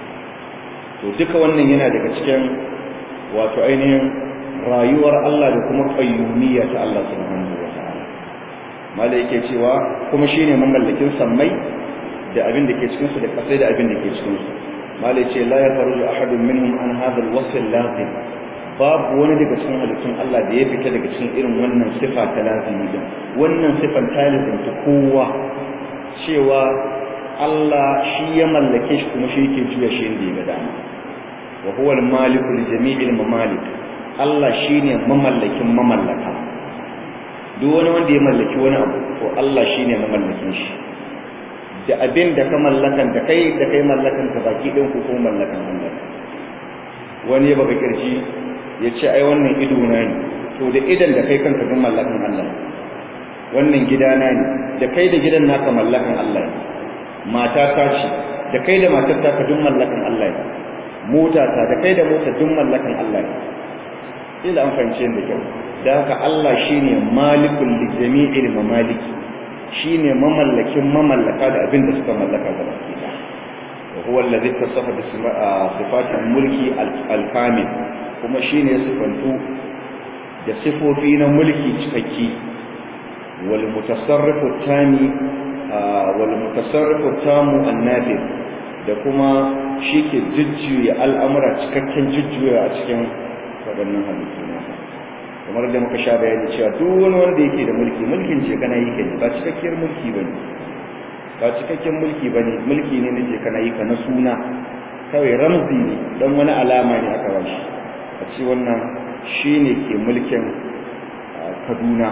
to duka wannan yana daga cikin wato ainihin rayuwar Allah da kuma qayyumiyya ta Allah subhanahu wa ta'ala mala yake cewa kuma shine mamallakin sammai da abin da ke cikin su da kasai da abin da ke cikin su mala yace la yakhruju ahadun minhum an hadha al-wasf al-lazim babu wani daga cikin halittun Allah da ya fita daga cikin irin wannan sifa ta lazimi din wannan sifan ta lazimta kowa cewa Allah shi ya mallake shi kuma shi yake juya shi inda ya ga dama wa huwa al-maliku li jami'il mamalik Allah shine mamallakin mamallaka duk wani wanda ya mallaki wani abu to Allah shine mamallakin shi da abin da ka mallakan da kai da kai mallakan ka baki ɗin ku ko mallakan Allah wani ya baka kirji ya ce ai wannan ido na ne to da idan da kai kanka ga mallakan Allah wannan gidana ne da kai da gidan naka mallakan Allah ne mata ta ce da kai da matar ta ka duk mallakan Allah ne mota ta da kai da mota duk mallakan Allah ne ila an fahimce da kyau da haka Allah shine malikul li jami'il mamaliki shine mamallakin mamallaka da abin da suka mallaka gaba ɗaya wa huwa allazi tasafa bi sifatil mulki al-kamil kuma shine sifantu da sifofi na mulki cikakki wal mutasarrifu tani wal mutasarrifu tamu an-nadir da kuma shike jujjuya al'amura cikakken jujjuya a cikin waɗannan halittu kamar da muka sha bayani cewa duk wani wanda yake da mulki mulkin ce kana yi kai ba cikakkiyar mulki bane ba cikakken mulki bane mulki ne nace kana yi ka na suna kawai ramzi ne dan wani alama ne aka bashi a ce wannan shine ke mulkin Kaduna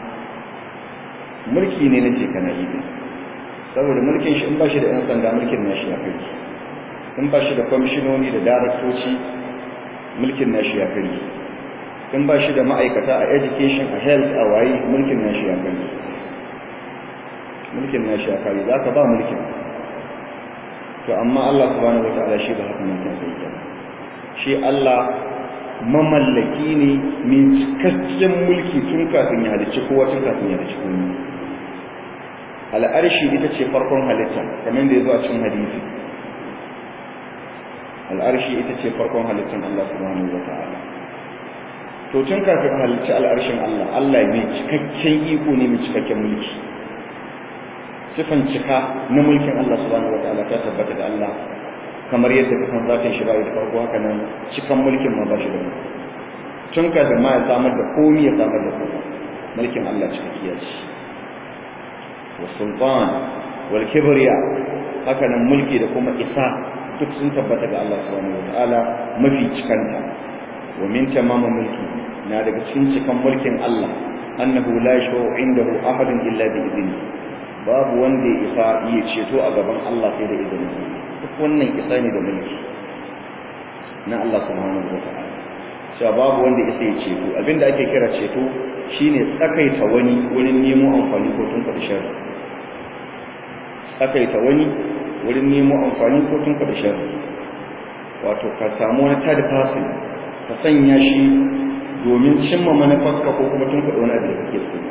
mulki ne nace kana yi saboda mulkin shi in ba shi da yan sanda mulkin nashi ya kai in ba shi da kwamishinoni da daraktoci mulkin nashi ya kai in ba shi da ma'aikata a education a health a waye mulkin nashi ya kai mulkin nashi ya kai za ka ba mulkin to amma Allah subhanahu wataala shi ba haka nan kan sai ta shi Allah mamallaki ne mai cikakken mulki tun kafin ya halicci kowa tun kafin ya halicci kowa al'arshi ita ce farkon halitta kamar da ya zo a cikin hadisi al'arshi ita ce farkon halittar Allah subhanahu wataala to tun kafin halicci al'arshin Allah Allah mai cikakken iko ne mai cikakken mulki sifan cika na mulkin Allah subhanahu wataala ta tabbata da Allah kamar yadda ka san zatin shi bai da farko haka nan cikan mulkin ma ba shi da tun kafin ma ya samar da komai ya samar da komai mulkin Allah cikakkiya ce wa sultan wal kibriya haka nan mulki da kuma isa duk sun tabbata ga Allah subhanahu wataala mafi cikanta wa min tamama mulki na daga cikin cikan mulkin Allah annahu la yashfa'u indahu ahadun illa bi idni babu wanda ya isa iya ceto a gaban Allah sai da izinin duk wannan isa ne da mulki na Allah subhanahu wataala cewa babu wanda ya sai ceto abinda ake kira ceto shine tsakaita wani wurin nemo amfani ko tun faɗi sharri tsakaita wani wurin nemo amfani ko tun faɗi sharri wato ka samu wani tada fasin ka sanya shi domin cimma manufarka ko kuma tun faɗi wani abu da kake so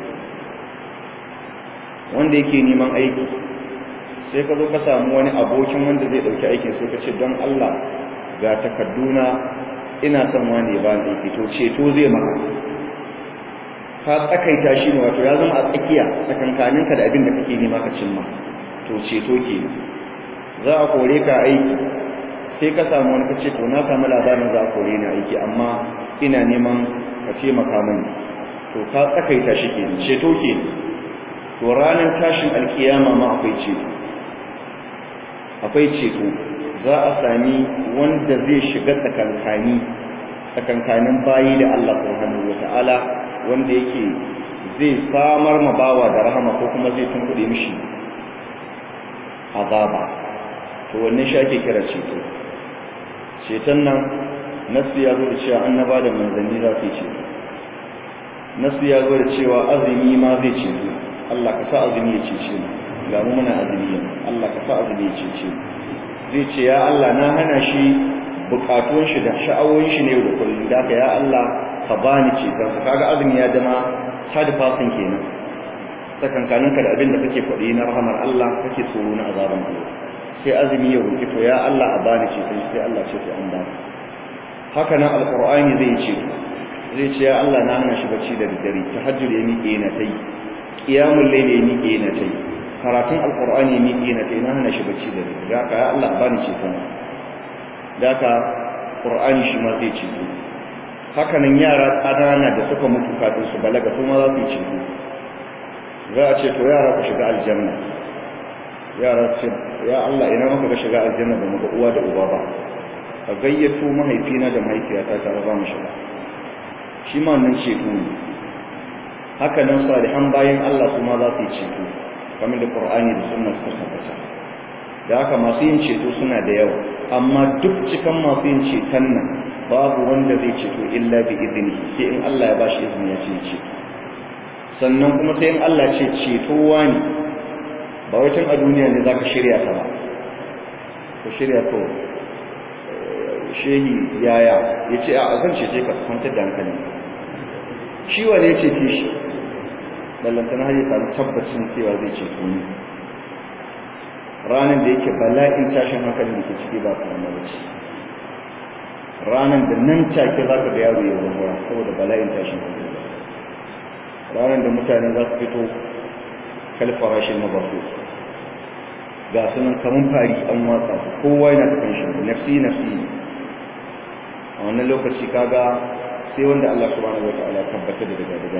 wanda yake neman aiki sai ka zo ka samu wani abokin wanda zai ɗauki aikin sai ka ce don Allah ga takarduna ina son wani ya bani aiki to ceto zai maka ka tsakaita shi ne wato ya zama a tsakiya tsakankaninka da abin da kake nema ka cimma to ceto ke za a kore ka aiki sai ka samu wani kace to na samu labarin za a kore ni aiki amma ina neman ka ce maka mani to ka tsakaita shi ke ceto ke to ranar tashin alkiyama ma akwai ceto akwai ceto za a sami wanda zai shiga tsakankani tsakankanin bayi da Allah subhanahu wata'ala wanda yake zai samar ma bawa da rahama ko kuma zai tunkuɗe mishi azaba to wannan shi ake kira ceto ceton nan nasu ya zo da cewa annaba da manzanni za su yi ceto nasu ya zo da cewa azumi ma zai ceto Allah ka sa azumi ya cece mu ga mu muna azumi yanzu Allah ka sa azumi ya cece mu zai ce ya Allah na hana shi bukatun shi da sha'awoyin shi ne da kullum da ka ya Allah ka bani ceton ka kaga azumi ya zama third person kenan tsakankaninka da abin da kake faɗi na rahamar Allah kake tsoro na azaban Allah sai azumi ya roki to ya Allah a bani ceton sai Allah ce to an ba haka nan alqur'ani zai ce zai ce ya Allah na hana shi bacci da daddare tahajjud ya miƙe na tai qiyamul layl ya miƙe na tai karatun alqur'ani ya miƙe na tai na hana shi bacci da daddare haka ya Allah a bani ceton haka qur'ani shi ma zai ce haka nan yara ƙanana da suka mutu kafin su balaga su ma za su yi ceto za a ce to yara ku shiga aljanna yara ce ya Allah ina muka ga shiga aljanna ba mu ga uwa da uba ba ka gayyato mahaifina da mahaifiyata ta za mu shiga shi ma nan ceto ne haka nan salihan bayan Allah kuma za su yi ceto kamar da Qur'ani da sunna suka tabbata da haka masu yin ceto suna da yawa amma duk cikan masu yin ceton nan babu wanda zai ceto illa bi izini sai in Allah ya bashi izini ya ce ceto sannan kuma sai in Allah ce ceto wani ba wai tun a duniya ne zaka shirya ta ba ka shirya to shehi yaya ya ce a zan cece ka kwantar da hankali shi wane ya cece shi ballantana har ya samu tabbacin cewa zai ceto ni ranar da yake bala'in tashin hankalin da ke ciki ba kuma ba ce ranar da nan take za ka ga yaro ya zama saboda bala'in tashin hankali ranar da mutane za su fito kalfarashin mabasu ga sunan kamun fari an watsa su kowa yana ta kanshi nafsi nafsi a wannan lokaci kaga sai wanda Allah subhanahu wataala tabbata da daga daga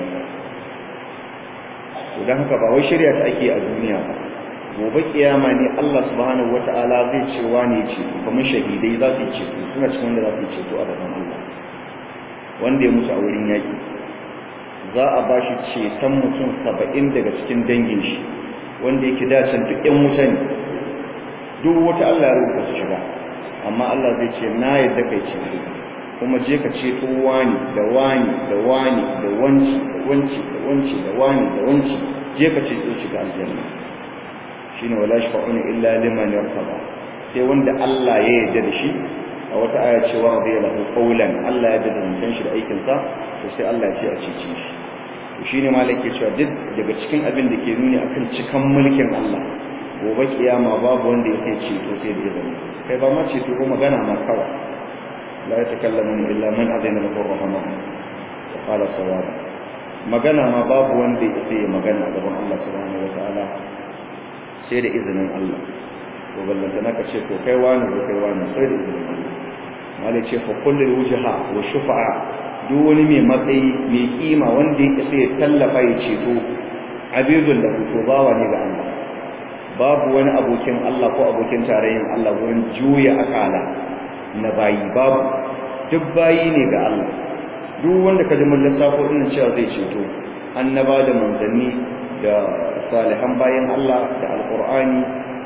to dan haka ba wai shirya ta ake a duniya ba gobe kiyama ne Allah subhanahu wataala zai ce wani ce kamar shahidai za su yi ce suna cikin wanda za su yi ceto a gaban Allah wanda ya mutu a wurin yaki za a ba shi ceton mutum saba'in daga cikin dangin shi wanda yake dacin duk ‘yan wuta ne duk wata Allah ya rubuta su shiga amma Allah zai ce na yadda kai ceto kuma je ka ceto wani da wani da wani da wanci da wanci da wanci da wani da wanci je ka ceto shiga aljanna shine wala shafa'una illa liman yartaba sai wanda Allah ya yarda da shi a wata aya ce wa radiya lahu qawlan Allah ya yarda da mutan shi da aikin sa to sai Allah ya ce a cece shi to shine malaka ke cewa duk daga cikin abin da ke nuni akan cikan mulkin Allah gobe kiyama babu wanda yake ceto sai da izini kai ba ma ceto ko magana ma kawai la yatakallamu illa man adina lahu rahman wa qala sawaba magana ma babu wanda yake magana a gaban Allah subhanahu wa ta'ala sai da izinin Allah to ballanta naka ce to kai wani ko kai wani sai da izinin Allah malai ce fa kullul wujha wa shufa'a duk wani mai matsayi mai kima wanda yake sai ya tallafa ya ceto abidul lahu to bawa ne ga Allah babu wani abokin Allah ko abokin tarayyin Allah wurin juya akala na bayi babu duk bayi ne ga Allah duk wanda ka ji mun lissafo din cewa zai ceto annaba da manzanni da salihan bayan Allah da alqur'ani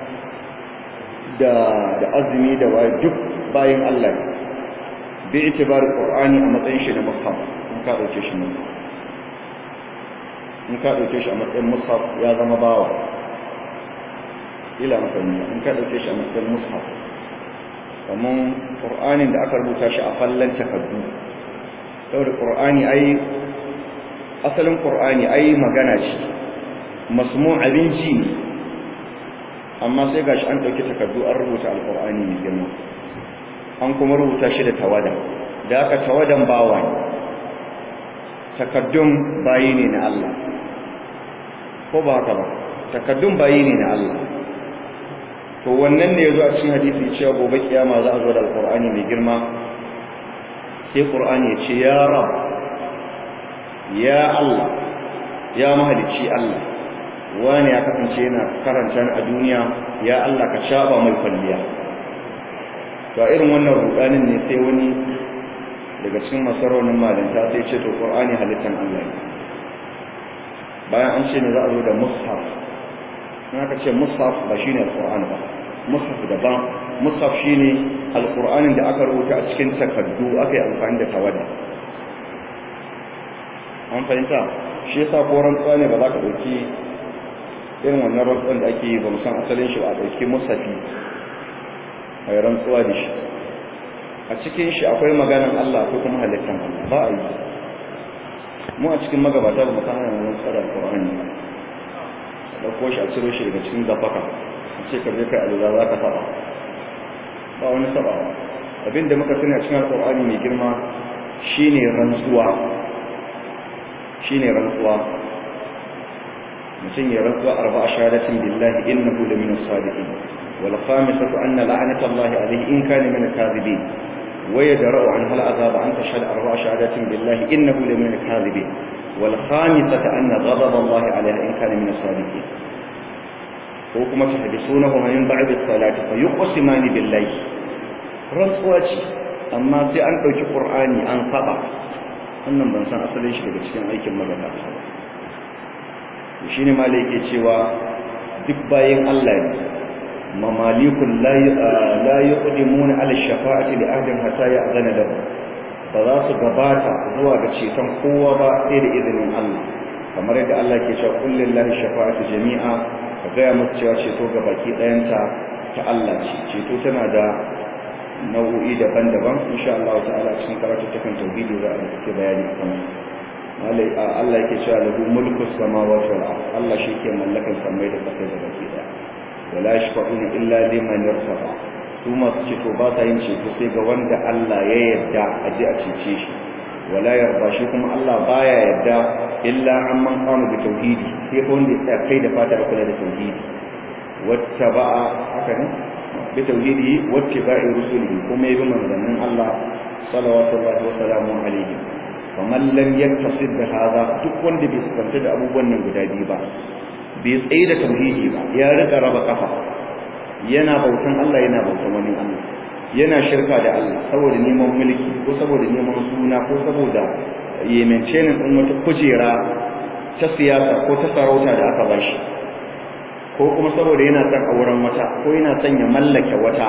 da da azumi da waye duk bayan Allah bi itibar qur'ani a matsayin shi na mushaf in ka dauke shi mushaf in ka dauke shi a matsayin mushaf ya zama bawa ila mafani in ka dauke shi a matsayin mushaf kaman qur'anin da aka rubuta shi a fallan takardu saboda qur'ani ai asalin qur'ani ai magana ce masmu abinci ne amma sai gashi an dauki takardu an rubuta alqur'ani mai girma an kuma rubuta shi da tawada da aka tawadan bawa ne takaddun bayi ne na Allah ko ba haka ba takaddun bayi ne na Allah to wannan ne yazo a cikin hadisi cewa gobe kiyama za a zo da alqur'ani mai girma sai qur'ani ya ce ya rab ya Allah ya mahalici Allah wani ya kasance yana karanta a duniya ya Allah ka shaba mai kwalliya to a irin wannan rudanin ne sai wani daga cikin masaronin malanta sai ce to qur'ani halittan Allah ne bayan an ce ne za a zo da mushaf in aka ce mushaf ba shine alqur'ani ba mushaf daban mushaf shine alqur'anin da aka rubuta a cikin takardu aka yi amfani da tawada an fahimta shi yasa ko rantsuwa ne ba za ka ɗauki irin wannan rantsuwan da ake yi ba san asalin shi ba a ɗauki musafi a yi rantsuwa da shi a cikin shi akwai maganan Allah ko kuma halittan Allah ba a yi mu a cikin magabata ba mu san hanyar rantsuwa da alƙur'ani ba a ɗauko shi a ciro shi daga cikin gafaka a ce ka je kai alula za ka saba ba wani sabawa abin da muka sani a cikin alƙur'ani mai girma shine rantsuwa shine rantsuwa mutum ya rantsuwa arba'a shahadatin billahi innahu la min as-sadiqin wal khamisatu anna la'nata allahi alayhi in kana min al-kadhibin wa yadra'u an hal azaba an tashhad arba'a shahadatin billahi innahu la min al-kadhibin wal khamisatu anna ghadab allahi alayha in kana min as-sadiqin ko kuma tahbisunahu min ba'di as-salati fa yuqsimani billahi rantsuwa ce amma sai an dauki qur'ani an saba wannan ban san asalin shi daga cikin aikin magabata shi ne malai ke cewa duk bayan Allah ne mamalikun la yuqdimuna ala shafa'ati li ahdin hatta ya'zana lahu ba za su gabata zuwa ga ceton kowa ba sai da izinin Allah kamar yadda Allah ke cewa qul lillahi shafa'atu jami'a ka ga musu cewa ceto ga baki ɗayanta ta Allah ce ceto tana da nau'o'i daban-daban insha Allah ta'ala cikin karatu takan tauhidi za a suke bayani akan Allah yake cewa lahu mulku samawati wal ard Allah shi ke mallakan samai da ƙasa da baki daya wala yashfa'una illa liman yartada su masu ceto ba ta yin ceto sai ga wanda Allah ya yarda a ji a cece shi wala yarda shi kuma Allah baya yarda illa amman qama bi tauhidi sai ko wanda ya kai da fata da kula da tauhidi wattaba'a haka ne bi tauhidi wattiba'i rusulihi kuma yabi manzannin Allah sallallahu wa salamu alaihi faman lam yaktasib da hada duk wanda bai sifanta da abubuwan nan guda biyu ba bai tsaye da tauhidi ba ya rika raba kafa yana bautan Allah yana bautan wani Allah yana shirka da Allah saboda neman mulki ko saboda neman suna ko saboda yemencenin din wata kujera ta siyasa ko ta sarauta da aka bashi ko kuma saboda yana son auren wata ko yana son ya mallake wata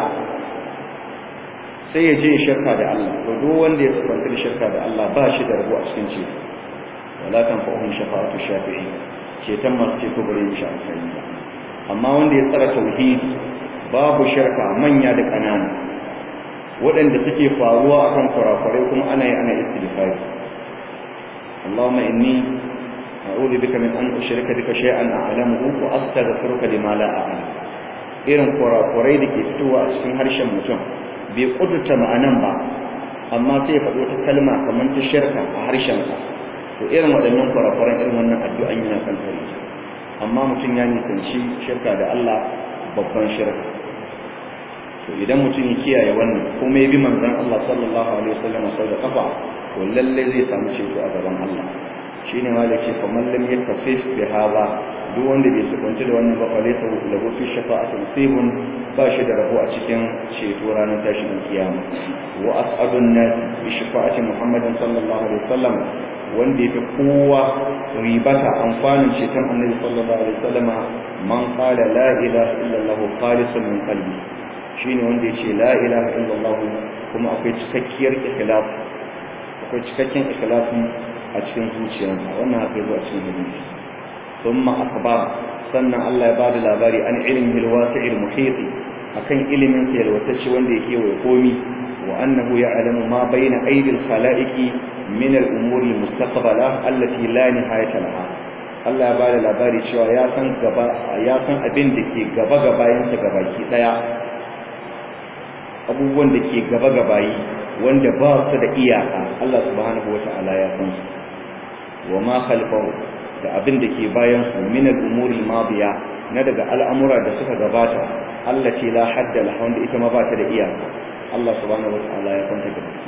sai ya je ya shirka da Allah to duk wanda ya sifanta da shirka da Allah ba shi da rabo a cikin ce wala tanfa'uhum shafa'atu shafi'i ceton masu ceto bare shi amfani ba amma wanda ya tsara tauhidi babu shirka manya da ƙanana waɗanda suke faruwa akan kurakurai kuma ana yi ana istighfari Allahumma inni a'udhu bika min an ushrika bika shay'an a'lamuhu wa astaghfiruka lima la a'lam irin kurakurai da ke fitowa a cikin harshen mutum bai kudurta ma'anan ba amma sai ya faɗi wata kalma kamar ta shirka a harshensa to irin waɗannan kurakuran irin wannan addu'an yana kan kare amma mutum ya nisanci shirka da Allah babban shirka to idan mutum ya kiyaye wannan kuma ya bi manzon Allah sallallahu alaihi wasallam sau da kafa to lalle zai samu ceto a gaban Allah shine ma da ce fa man lam yaktasif bi hadha duk wanda bai sukunci da wannan ba falaita lahu fi shafa'ati musibun ba shi da rabo a cikin ceto ranar tashin kiyama wa as'adun nas bi shafa'ati muhammadin sallallahu alaihi wasallam wanda yafi kowa ribata amfanin ceton annabi sallallahu alaihi wasallam man qala la ilaha illallah khalisun min qalbi shine wanda yace la ilaha illallah kuma akwai cikakkiyar ikhlas akwai cikakken ikhlasi a cikin zuciyarsa wannan haka yazo a cikin hadisi thumma akhbar sannan Allah ya bada labari an ilmihi alwasi' almuhit akan ilimin sa yalwatacce wanda yake wa komi wa annahu ya'lamu ma bayna aydil khalaiqi min al-umuri mustaqbala allati la nihayata laha Allah ya bada labari cewa ya san gaba ya san abin da ke gaba gabayin sa gabaki daya abubuwan da ke gaba gabayi wanda ba su da iyaka Allah subhanahu wata'ala ya san su wa ma khalfahu da abin da ke bayan su min al-umuri madiya na daga al'amura da suka gabata Allah ce la hadda la wanda ita ma ba ta da iyaka Allah subhanahu wata'ala ya kwanta da baki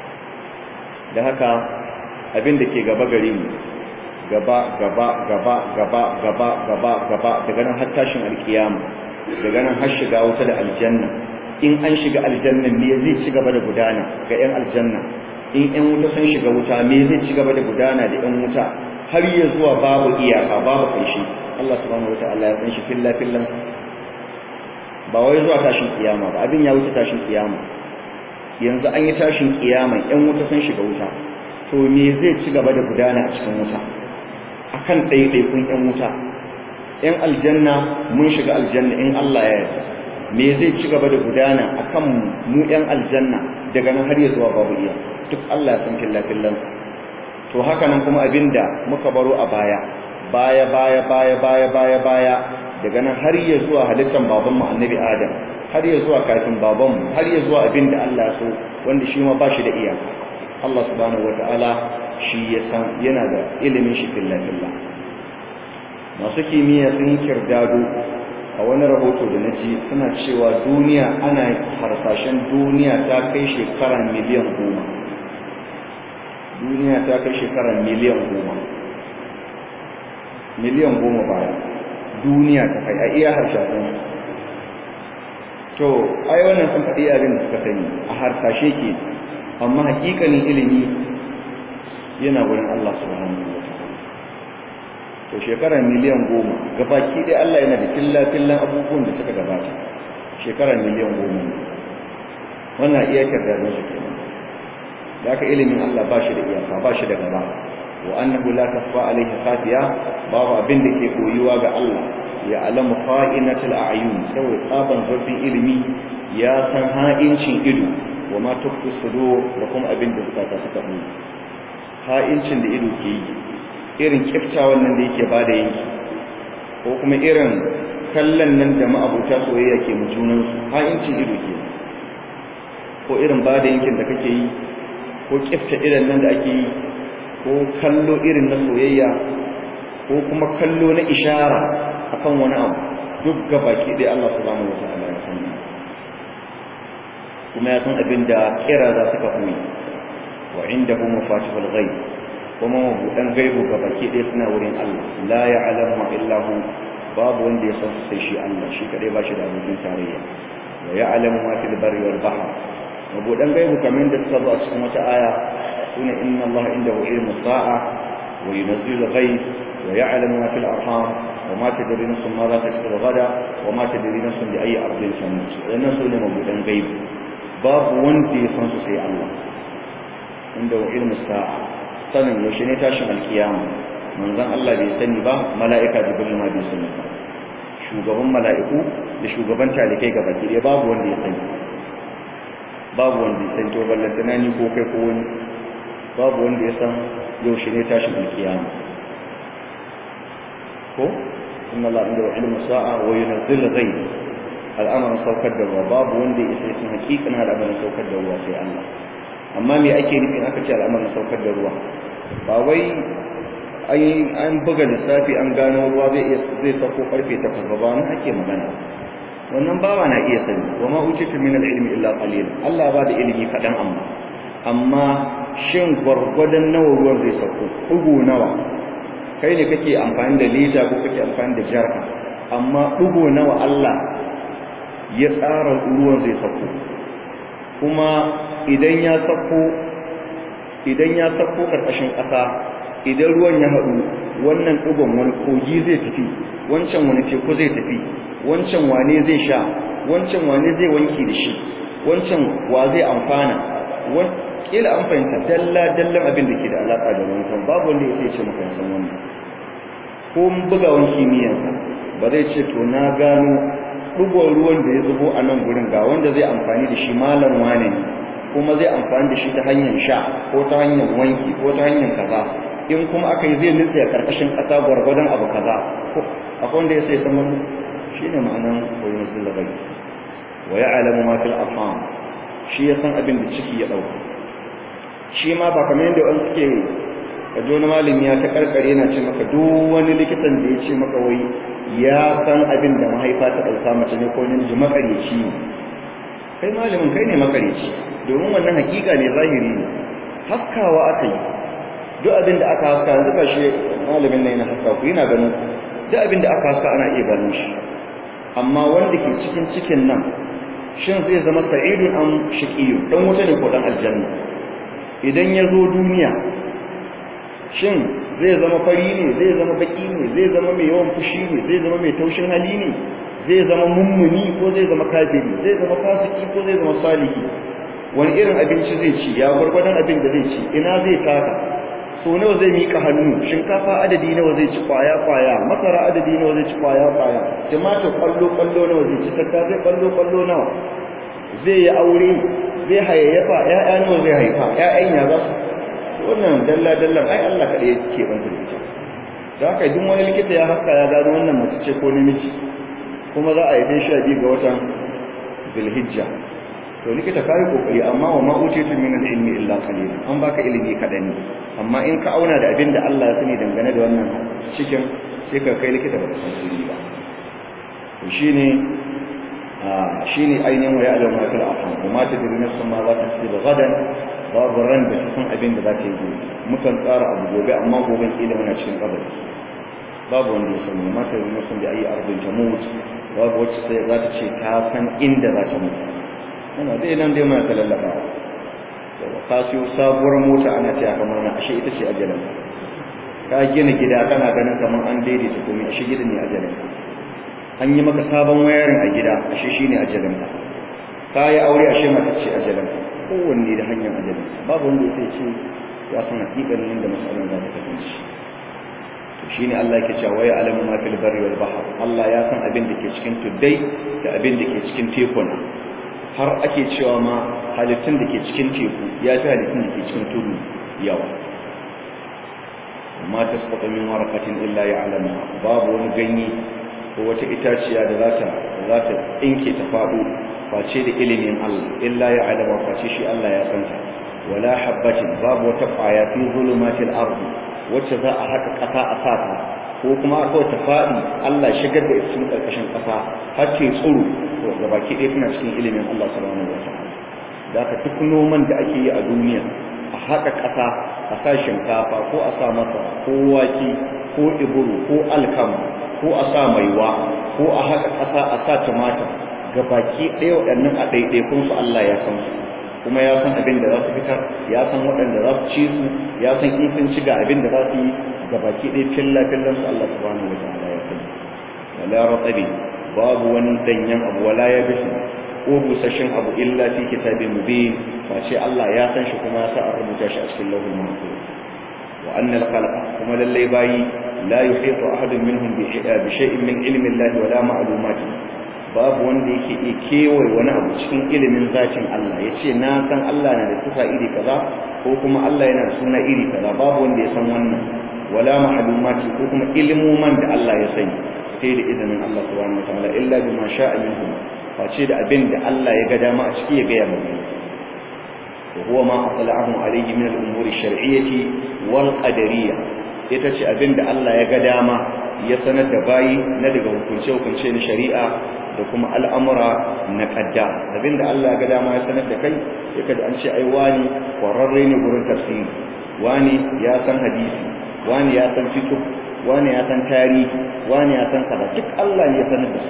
da haka abin da ke gaba gare mu gaba gaba gaba gaba gaba gaba gaba daga nan har tashin alkiyama daga nan har shiga wuta da aljanna in an shiga aljanna me zai ci gaba da gudana ga yan aljanna in yan wuta sun shiga wuta me zai ci gaba da gudana da yan wuta har ya zuwa babu iyaka babu ƙarshe Allah subhanahu wataala ya san shi filla fillan ba wai zuwa tashin kiyama ba abin ya wuce tashin kiyama yanzu an yi tashin kiyama ƴan wuta sun shiga wuta to me zai ci gaba da gudana a cikin wuta akan ɗaiɗaikun ƴan wuta ƴan aljanna mun shiga aljanna in Allah ya yarda me zai ci gaba da gudana akan mu ƴan aljanna daga nan har ya zuwa babu iya duk Allah ya san filla fillan to haka nan kuma abinda muka baro a baya baya baya baya baya baya baya daga nan har ya zuwa halittar babanmu annabi adam har ya zuwa kafin babanmu har ya zuwa abinda Allah so wanda shi ma ba shi da iyaka Allah subhanahu wataala shi ya san yana da ilimin shi filla filla masu kimiyya sun kirdado a wani rahoto da na ji suna cewa duniya ana harsashen duniya ta kai shekara miliyan goma duniya ta kai shekara miliyan goma miliyan goma baya duniya ta kai a iya harsashen to ai wannan sun faɗi abin da suka sani a harsashe ke amma hakikanin ilimi yana wurin Allah subhanahu wa ta'ala to shekara miliyan goma gabaki dai Allah yana da killa-killan abubuwan da suka gabata shekara miliyan goma wannan iya kyardar su kenan da aka ilimin Allah ba shi da iyaka ba shi da gaba wa annahu la tasfa alayhi khafiya babu abin da ke koyuwa ga Allah ya alamu kha'inatul a'yun sai tsaban zurfin ilimi ya san ha'incin ido wa ma tukfi sudur da kuma abin da suka ta suka yi ha'incin da ido ke yi irin kiftawan nan da yake bada yanki ko kuma irin kallon nan da ma'abuta soyayya ke mu junan su ha'incin ido ke ko irin bada yankin da kake yi ko kifta irin nan da ake yi ko kallo irin na soyayya ko kuma kallo na ishara akan wani abu duk gabaki dai Allah subhanahu wataala ya sani kuma ya san abin da kira za su ka koyi wa indahu mafatihul ghaib kuma mabudan gaibu gabaki dai suna wurin Allah la ya'lamu illa hu babu wanda ya san sai shi Allah shi kadai ba shi da abokin tarayya wa ya'lamu ma fil barri wal bahr mabudan gaibu kamar da suka zo a cikin wata aya sune inna Allah indahu ilmu sa'a wa yunzilu ghaib wa ya'lamu ma fil arham wa ma tadri nafsun ma za taksibu gada wa ma tadri nafsun bi ayyi ardin tamut wannan sune mabudan gaibu babu wanda ya san su sai Allah indahu ilmu sa'a sanin yaushe ne tashin alkiyama manzon Allah bai sani ba mala'ika jibril ma bai sani ba shugaban mala'iku da shugaban talikai gaba ki babu wanda ya sani babu wanda ya san to ballantana ni ko kai ko wani babu wanda ya san yaushe ne tashin alkiyama ko inna la inda ilmu sa'a wa yunzil ghaib al'amarin saukar da ruwa babu wanda ya isa cikin hakikanin al'amarin saukar da ruwa sai Allah amma me ake nufin aka ce al'amarin saukar da ruwa ba wai an buga lissafi an gano ruwa zai iya zai sauko karfe 8 ba ba nan ake magana wannan bawa na iya sani wa ma utitu min al-ilmi illa qalil Allah ba da ilimi kadan amma amma shin gwargwadon nawa ruwan zai sauko dugu nawa kai ne kake amfani da lita ko kake amfani da jarka amma dugu nawa Allah ya tsara ruwan zai sauko kuma idan ya sauko idan ya sauko karkashin ƙasa idan ruwan ya haɗu wannan ɗugon wani kogi zai tafi wancan wani teku zai tafi wancan wane zai sha wancan wane zai wanki da shi wancan wa zai amfana kila an fahimta dalla dallan abin da ke da alaƙa da wankan babu wanda ya ce maka san wannan ko bugawan kimiyyansa ba zai ce to na gano ɗugon ruwan da ya zubo a nan gurin ga wanda zai amfani da shi malam wane ne kuma zai amfani da shi ta hanyar sha ko ta hanyar wanki ko ta hanyar kaza in kuma aka yi zai nutse a ƙarƙashin ƙasa gwargwadon abu kaza akwai wanda ya sai san wannan shi ne ma'anan koyon sun labai wa ya alamu ma fil afam shi ya san abin da ciki ya ɗauka shi ma ba kamar yadda wani suke ka ji wani malami ya ta karkare yana ce maka duk wani likitan da ya ce maka wai ya san abin da mahaifa ta ɗauka mace ne ko namiji makareci ne kai malamin kai ne makareci domin wannan hakika ne zahiri ne haskawa aka yi duk abin da aka haska yanzu shi malamin nan yana haska ku yana ganin duk abin da aka haska ana iya ganin shi amma wanda ke cikin cikin nan shin zai zama sa'idun am shaqiyu dan wuta ne ko dan aljanna idan ya zo duniya shin zai zama fari ne zai zama baki ne zai zama mai yawan fushi ne zai zama mai taushin hali ne zai zama mummuni ko zai zama kafiri zai zama fasiki ko zai zama salihi wani irin abinci zai ci ya gwargwadon abin da zai ci ina zai taka so nawa zai mika hannu shinkafa adadi nawa zai ci kwaya kwaya masara adadi nawa zai ci kwaya kwaya tumatir kwallo kwallo nawa zai ci tattasai kwallo kwallo nawa zai yi aure zai hayayyafa ƴaƴa nawa zai haifa ƴaƴan ya za su wannan dalla dallan ai Allah kaɗai yake banta da ita da haka duk wani likita ya haska ya gano wannan mace ce ko namiji kuma za a yi dai sha biyu ga watan Zulhijja to likita kai kokari amma wa ma utitu min al-ilmi illa qalilan an baka ilimi kadan ne amma in ka auna da abin da Allah ya sani dangane da wannan cikin sai ka kai likita ba san sirri ba to shine shine ainihin wa ya'lamu ma fil arham wa ma tadri nafsun ma za ta tsiba gadan babu ran da ta san abin da za ta yi gobe mukan tsara abu gobe amma goben kila muna cikin kabari babu wanda ya sani ma tadri nafsun bi ayi ardin tamut babu wacce sai za ta ce ta san inda za ta mutu ana dai nan dai muna talallaba ka siyo sabuwar mota ana ce aka mana ashe ita ce ajalin ka gina gida kana ganin kamar an daidaita komai ashe gidan ne ajalin an yi maka sabon wayarin a gida ashe shine ajalin ka ka yi aure ashe mata ce ajalin kowanne da hanyar ajalin babu wanda ya ce ya san hakikanin yadda masalan za ta kasance to shine Allah yake cewa waya alamu ma fil barri wal bahr Allah ya san abin da ke cikin tuddai da abin da ke cikin tekuna har ake cewa ma halittun da ke cikin teku ya fi halittun da ke cikin tudu yawa ma ta saba min warqatin illa ya'lamu babu wani ganye ko wata itaciya da za ta za ta tsinke ta faɗo face da ilimin Allah illa ya'lamu face shi Allah ya san ta wala habbatin babu wata ƙwaya fi zulumatil ardi wacce za a haka ƙasa a sata ko kuma aka ta faɗi Allah shigar da ita cikin ƙarƙashin ƙasa har ce tsuru to gabaki ɗaya tana cikin ilimin Allah subhanahu wa ta'ala da haka duk noman da ake yi a duniya a haka ƙasa a sa shinkafa ko a sa masara ko wake ko iburu ko alkama ko a sa maiwa ko a haka ƙasa a sa tumatir gabaki ɗaya waɗannan a ɗaiɗaikun su Allah ya san su kuma ya san abin da za su fitar ya san waɗanda za su ci su ya san in sun ci ga abin da za su yi gabaki ɗaya filla fillan su Allah subhanahu wa ta'ala ya sani wala ratabi babu wani danyen abu wala ya bishi ko busasshen abu illa fi kitabin mubin fa sai Allah ya san shi kuma ya sa an rubuta shi a cikin lauhul mahfuz wa anna al-khalqa kuma lallai bayi la yuhitu ahadun minhum bi shay'in min ilmi Allah wala ma'lumati babu wanda yake iya kewaye wani abu cikin ilimin zacin Allah ya ce na san Allah na da sifa iri kaza ko kuma Allah yana da suna iri kaza babu wanda ya san wannan wala ma'lumati ko kuma ilmuman da Allah ya sani sai da izinin Allah subhanahu wataala illa bima sha'a minhum face da abin da Allah ya ga dama a ciki ya ga ya mutu wa huwa ma atla'ahu alayhi min al-umuri ash-shar'iyyati wal qadariyya ita ce abin da Allah ya ga dama ya sanar da bayi na daga hukunce-hukunce na shari'a da kuma al'amura na ƙadda abinda Allah ga dama ya sanar da kai sai kada an ce ai wani ƙwararre ne gurin tafsiri wani ya san hadisi wani ya san fiqh wani ya san tarihi wani ya san kaza duk Allah ne ya sanar da su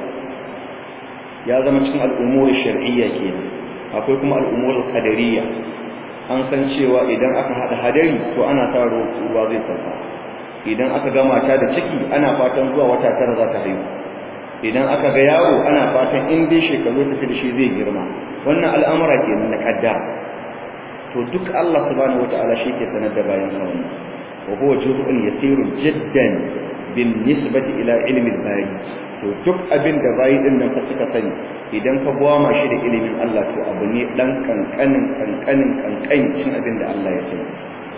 ya zama cikin al'umuri shar'iyya kenan akwai kuma al'umuri qadariyya an san cewa idan aka hada hadari to ana sa ruwa zai sauka idan aka ga mata da ciki ana fatan zuwa wata tara za ta haihu idan aka ga yaro ana fatan in dai shekaru tafi da shi zai girma wannan al'amura ke na kadda to duk Allah subhanahu wata'ala shi ke sanar da bayan sa wannan wa huwa juz'un yasirun jiddan bin nisbati ila ilmi al-bayi to duk abin da bayi din nan fa suka sani idan ka gwama shi da ilimin Allah to abu ne dan kankanin kankanin kankanin cin abin da Allah ya sani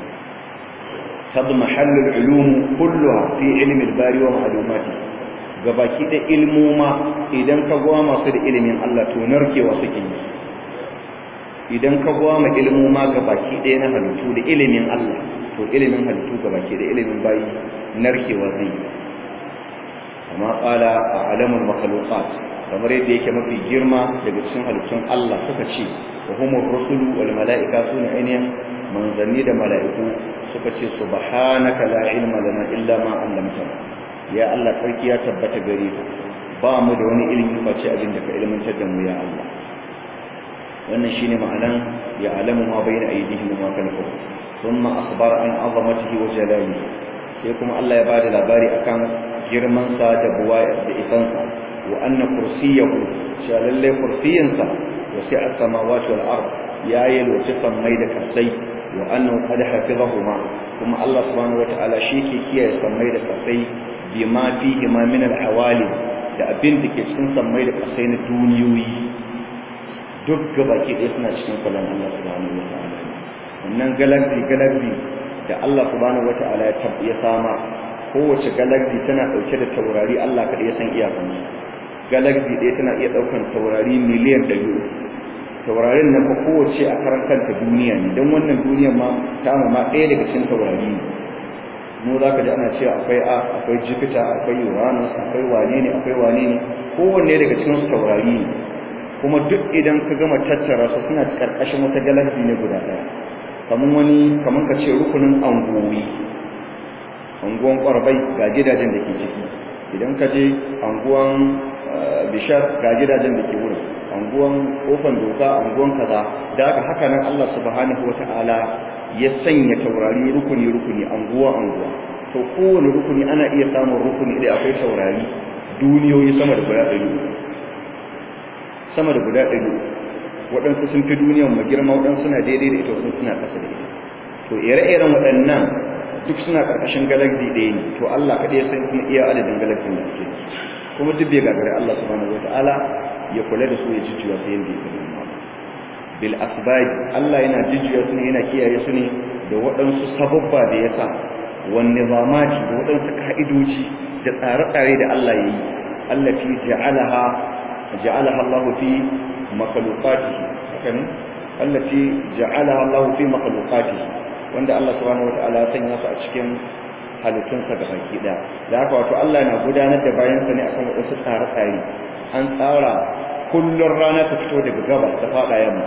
تضمحل العلوم كلها في علم الباري ومعلوماته gabaki da ilmoma idan ka gwama su da ilimin Allah to narkewa suke yi idan ka gwama ilmoma gabaki ɗaya na halittu da ilimin Allah to ilimin halittu gabaki da ilimin bayi narkewa zai yi amma qala a alamul makhluqat kamar yadda yake mafi girma daga cikin halittun Allah suka ce wa humur rusulu wal mala'ika sunu ainihin manzanni da mala'iku suka ce subhanaka la ilma lana illa ma 'allamtana ya Allah sarki ya tabbata gare ka ba mu da wani ilimi face abin da ka ilmantar da mu ya Allah wannan shine ma'anan ya alamu ma bayna aydihim wa ma khalfahum thumma akhbara an azamatihi wa jalalihi sai kuma Allah ya bada labari akan girman sa da buwa da isansa wa anna kursiyahu sha lalle kursiyansa wasi'a samawati wal ard ya yalwace sammai da kasai wa annahu qad hafizahuma kuma Allah subhanahu wataala shi ke kiyaye sammai da kasai bima fihi ma min al hawali da abin da ke cikin sammai da kasai na duniyoyi duk gabaki ɗaya suna cikin kullun Allah subhanahu wataala wannan galaxy galaxy da Allah subhanahu wataala ya ya sama kowace galaxy tana dauke da taurari Allah kada ya san iyakansu galaxy ɗaya tana iya daukan taurari miliyan 100 taurarin nan fa kowace a karan kanta duniya ne don wannan duniyar ma ta ma ɗaya daga cikin taurari ne mu za ka ji ana cewa akwai a akwai jupiter akwai uranus akwai wane ne akwai wane ne kowanne daga cikin su taurari ne kuma duk idan ka gama tattara su suna karkashin wata galaxy ne guda ɗaya kamar wani kamar ka ce rukunin angowi anguwan kwarbai ga gidajen da ke ciki idan ka je anguwan bishar ga gidajen da ke wurin anguwan kofan doka anguwan kaza da haka haka nan Allah subhanahu wataala ya sanya taurari rukuni rukuni anguwa anguwa to kowane rukuni ana iya samun rukuni da akwai taurari duniyoyi sama da guda ɗari sama da guda ɗari waɗansu sun fi duniyan mu girma waɗansu suna daidai da ita waɗansu suna ƙasa da ita to ire-iren waɗannan duk suna ƙarƙashin galaxy ɗaya ne to Allah kaɗai ya san kuma iya adadin galaxy da suke kuma duk bai gagare Allah subhanahu wataala ya kula da su ya jujjuya su yanda ya gani bil asbab Allah yana jujjuya su ne yana kiyaye su ne da waɗansu sababba da ya sa wan nizamati da waɗansu ka'idoji da tsare-tsare da Allah ya yi allati ja'alaha ja'alaha Allah fi makhluqatihi hakan allati ja'alaha Allah fi makhluqatihi wanda Allah subhanahu wataala ya sanya su a cikin halittunsa ga baki ɗaya da haka wato Allah na gudanar da bayansa ne akan wasu tsare-tsare an tsara kullun rana ta fito daga gabas ta faɗa yamma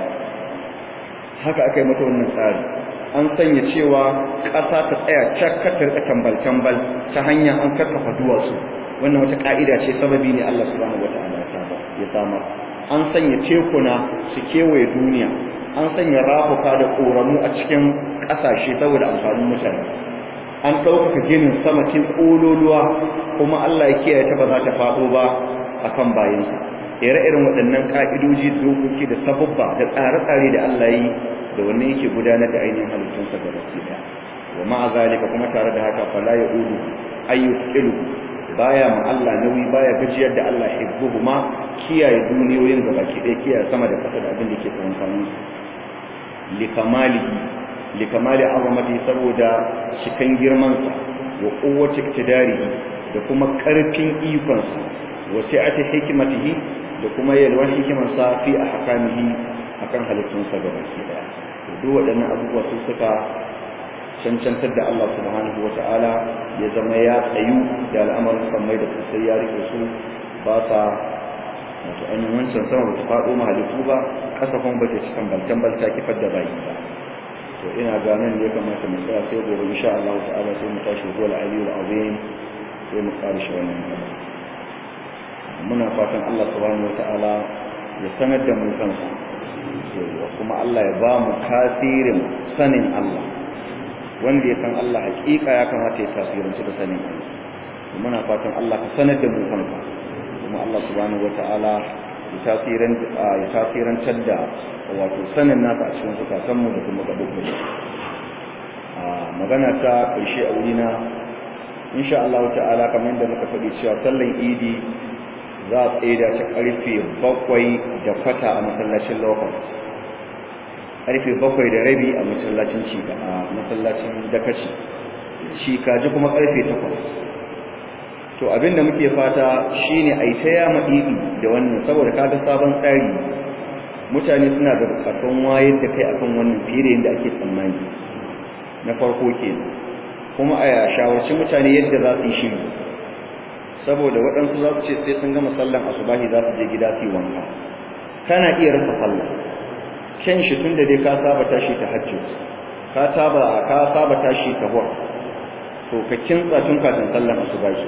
haka aka yi mata wannan tsari an sanya cewa ƙasa ta tsaya cakka ta rika tambal-tambal ta hanya an karkafa duwatsu wannan wata ƙa'ida ce sababi ne Allah subhanahu wata'ala ya samar an sanya tekuna su kewaye duniya an sanya rafuka da ƙoramu a cikin ƙasashe saboda amfanin mutane an ɗaukaka ginin sama cin ƙololuwa kuma Allah ya kiyaye ta ba za ta faɗo ba akan bayansa ire-iren waɗannan ƙa'idoji da dokoki da sababba da tsare-tsare da Allah yi da wannan yake gudanar da ainihin halittunsa da baki ɗaya wa ma'a zalika kuma tare da haka fala ya ulu ayyukilu baya ma Allah nauyi baya gajiyar da Allah hibbuhu ma kiyaye duniyoyin da baki ɗaya kiyaye sama da ƙasa da abin da ke tsakankanin likamalihi likamali azamati saboda cikan girmansa wa quwwati iktidarihi da kuma karfin ikonsa wa sa'ati hikmatihi da kuma yalwan hikimarsa fi ahkamihi akan halittunsa gabaki daya to duk waɗannan abubuwa su suka cancantar da Allah subhanahu wata'ala ya zama ya tsayu da al'amarin sammai da kusai ya rike su ba sa wato ainihin wancan sama ba ta faɗo mahalittu ba ƙasa kuma ba ta cikin baltan ta kifar da bayi ba to ina ganin ne ya kamata mu tsaya sai gobe insha Allah ta'ala sai mu tashi zuwa al-aliyyul azim sai mu fara shi wannan gaba muna fatan Allah subhanahu wata'ala ya sanar da mu kansa kuma Allah ya ba mu tasirin sanin Allah wanda ya san Allah hakika ya kamata ya tasiranci da sanin Allah muna fatan Allah ka sanar da mu kanka kuma Allah subhanahu wata'ala ya tasirin ya tasirantar da wato sanin nasa a cikin zukatanmu da kuma gaɓoɓin a magana ta ƙarshe a wurina insha Allah ta'ala kamar yadda muka faɗi cewa sallan idi za a tsaida ta ƙarfe bakwai da kwata a masallacin locust ƙarfe bakwai da rabi a masallacin cika a masallacin dakaci cikaji kuma ƙarfe takwas to abinda muke fata shine a yi ta yama idi da wannan saboda kaga sabon tsari mutane suna da bukatun wayar da kai akan wannan fiye da yadda ake tsammani na farko kenan kuma a shawarci mutane yadda za su yi shiri saboda waɗansu za su ce sai sun gama sallan asubahi za su je gida su yi wanka kana iya rasa sallah ken shi tun da dai ka saba tashi ta hajji ka saba ka saba tashi ta hur to ka kintsa tun kafin sallan asubahi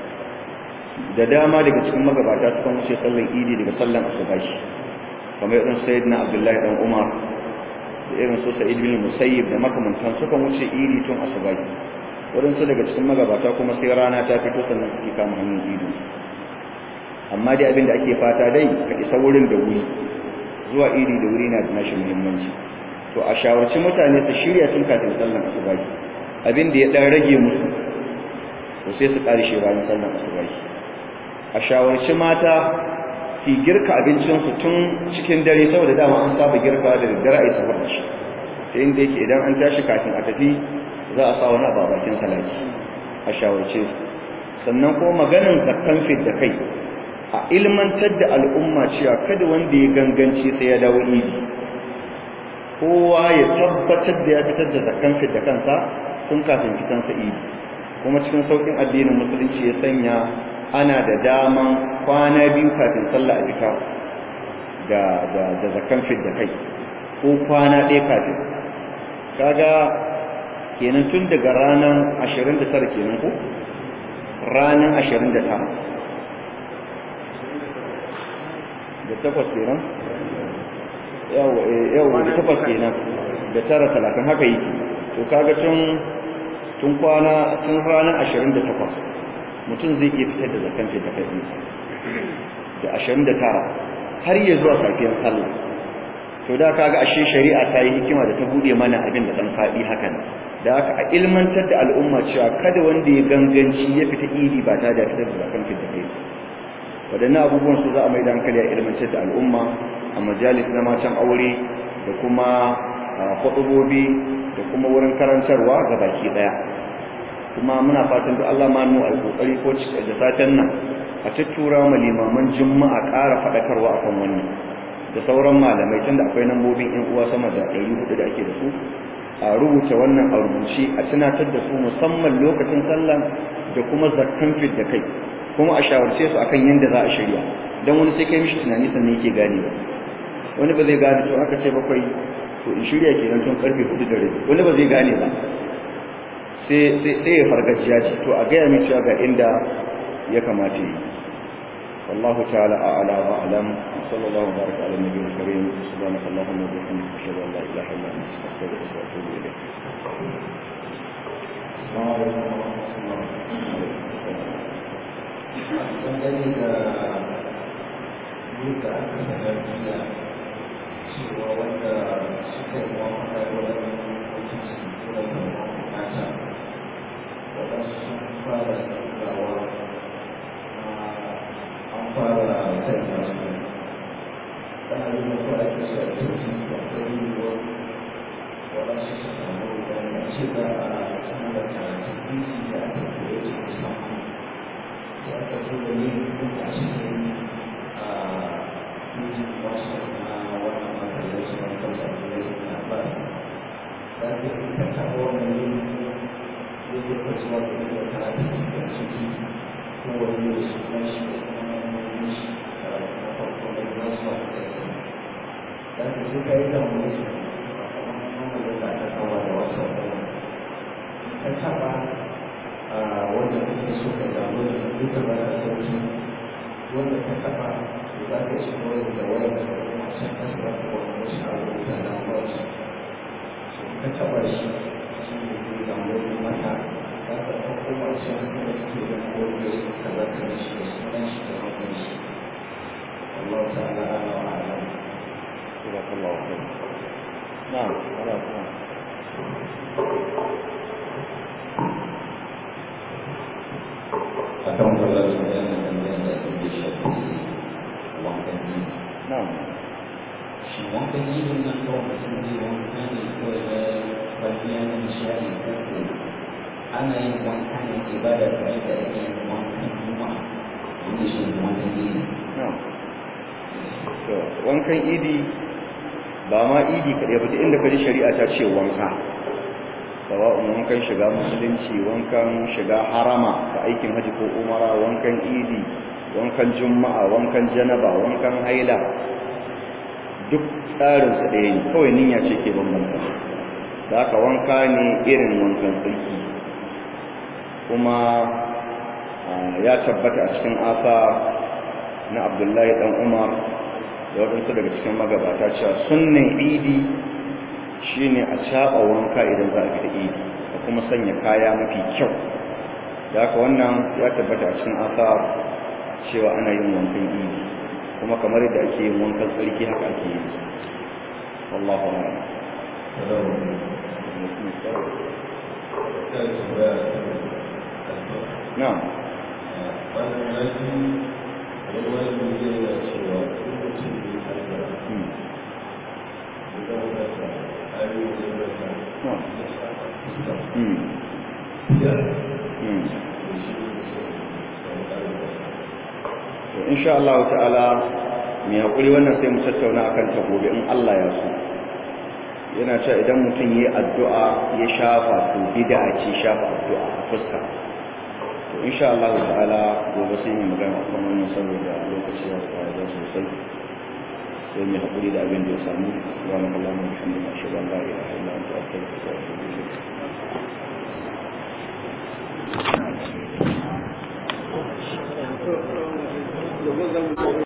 da dama daga cikin magabata suka wuce sallan idi daga sallan asubahi kamar irin sayyidina abdullahi dan umar da irin su sa'id bin musayyib da makamantan sukan wuce idi tun asubahi waɗansu daga cikin magabata kuma sai rana ta fito sannan suke kama hannun ido amma dai abin da ake fata dai ka isa wurin da wuri zuwa idi da wuri na da nashi muhimmanci to a shawarci mutane su shirya tun kafin sallan asubahi abin da ya dan rage musu to sai su ƙarshe bayan sallan asubahi a shawarci mata su girka abincinsu tun cikin dare saboda dama an saba girka da daddare a yi safar da shi sai inda yake idan an tashi kafin a tafi za a sa wani abu a bakin salati a shawarce sannan kuma maganin zakkan fit da kai a ilmantar da al'umma cewa kada wanda ya ganganci sai ya dawo idi kowa ya tabbatar da ya fitar da zakkan fit da kansa tun kafin fitansa idi kuma cikin saukin addinin musulunci ya sanya ana da daman kwana biyu kafin sallah a fita da da da zakkan fit da kai ko kwana ɗaya kafin kaga kenan tun daga ranar 29 kenan ko ranar 29 da takwas kenan yawa da takwas kenan da tara talatin haka yi to kaga tun tun kwana tun ranar 28 mutum zai iya fitar da zakan da kai ɗinsa da 29 har ya zuwa safiyar sallah to da kaga ashe shari'a ta yi hikima da ta bude mana abin da dan faɗi hakan da haka a ilmantar da al'umma cewa kada wanda ya ganganci ya fita idi ba ta da fitar da zakan da kai wadannan abubuwan su za a mai da hankali a ilmantar da al'umma a majalis na matan aure da kuma kwaɗubobi da kuma wurin karantarwa ga baki ɗaya kuma muna fatan da Allah ma nu alƙoƙari ko da satan nan a tattura ma limaman juma'a ƙara faɗakarwa akan wannan da sauran malamai tunda akwai nambobin ƴan uwa sama da 400 da ake da su a rubuta wannan a rubuce a tunatar da su musamman lokacin sallah da kuma zakkan fit da kai kuma a shawarce su akan yanda za a shirya dan wani sai kai mishi tunani sannan yake gane ba wani ba zai gane to aka ce bakwai to in shirya kenan tun karfe 4 da rabi wani ba zai gane ba sai sai ya fargajiya ce to a gaya mai cewa ga inda ya kamata yi والله تعالى أعلى وأعلم صلى الله وبارك على النبي الكريم سبحانك اللهم وبحمدك أشهد أن لا إله إلا أنت أستغفرك وأتوب إليك السلام عليكم ورحمة الله dangane da yadda aka sanar jiya cewa wanda suka yi wa makarar wajen su tura zama mata waɗansu sun fara gawa an fara sanya su ana yi mafi ake su a cikin da ɗari yiwuwar waɗansu su samu wani ce da a sanar da karatun bisi da aka koya ce musamman ya ka zo da yin a cikin a music master na wannan matsalar su wani kasa da ya na ba da ka yi ka taɓa wannan yin ya yi ka zuwa da yin da karatun cikin su yi ko wani yau su kuma shi da kuma wani shi na farko da ya zuwa da ya yi da ka zo ka yi da wani su a kuma wani da ta kawo da wasu ka taɓa wanda kake so ka damu da duka ba ka sauki wanda ka taba za ka ci kawai da wani da kuma san ka ba ka wani wasu abubuwa da wasu so ka taba shi shi ne ke damu da mata za ka ɗauko masu da kake da kowace ka za ka da shi da sunan shi da hannun shi Allah ta'ala ala wa ala جزاك الله خير نعم ولا نعم akan kula da bayanan da ya da shafi wankan jini نعم shi wankan jini nan ko mutum zai wanka ne ko da kwalliya na nishadi ko ko ana yin wanka ne ibada kamar da ake yin wankan juma'a wanda shi ne wankan jini na'am to wankan idi ba ma idi kaɗai ba duk inda kaji shari'a ta ce wanka sawa'un wankan shiga musulunci wankan shiga harama da aikin haji ko umara wankan idi wankan juma'a wankan janaba wankan haila duk tsarinsu ɗaya ne kawai niyya ce ke bambanta da haka wanka ne irin wankan tsarki kuma ya tabbata a cikin asa na abdullahi dan umar da waɗansu daga cikin magabata cewa sunnan idi shine a caɓa wanka idan za a fita idi da kuma sanya kaya mafi kyau da haka wannan ya tabbata a cikin asar cewa ana yin wankan idi kuma kamar yadda ake yin wankan tsarki haka ake yin su wallahu a'lam na'am insha Allah ta'ala mai hakuri wannan sai mu tattauna akan ta gobe in Allah ya so yana cewa idan mutum yayi addu'a ya shafa to bid'a ce shafa addu'a a fuska to insha Allah ta'ala gobe sai mu magana akan wannan saboda lokaci ya fara da sosai sai mu hakuri da abin da ya samu subhanallahi wa bihamdihi ashhadu an la ilaha illa anta astaghfiruka wa atubu ilayk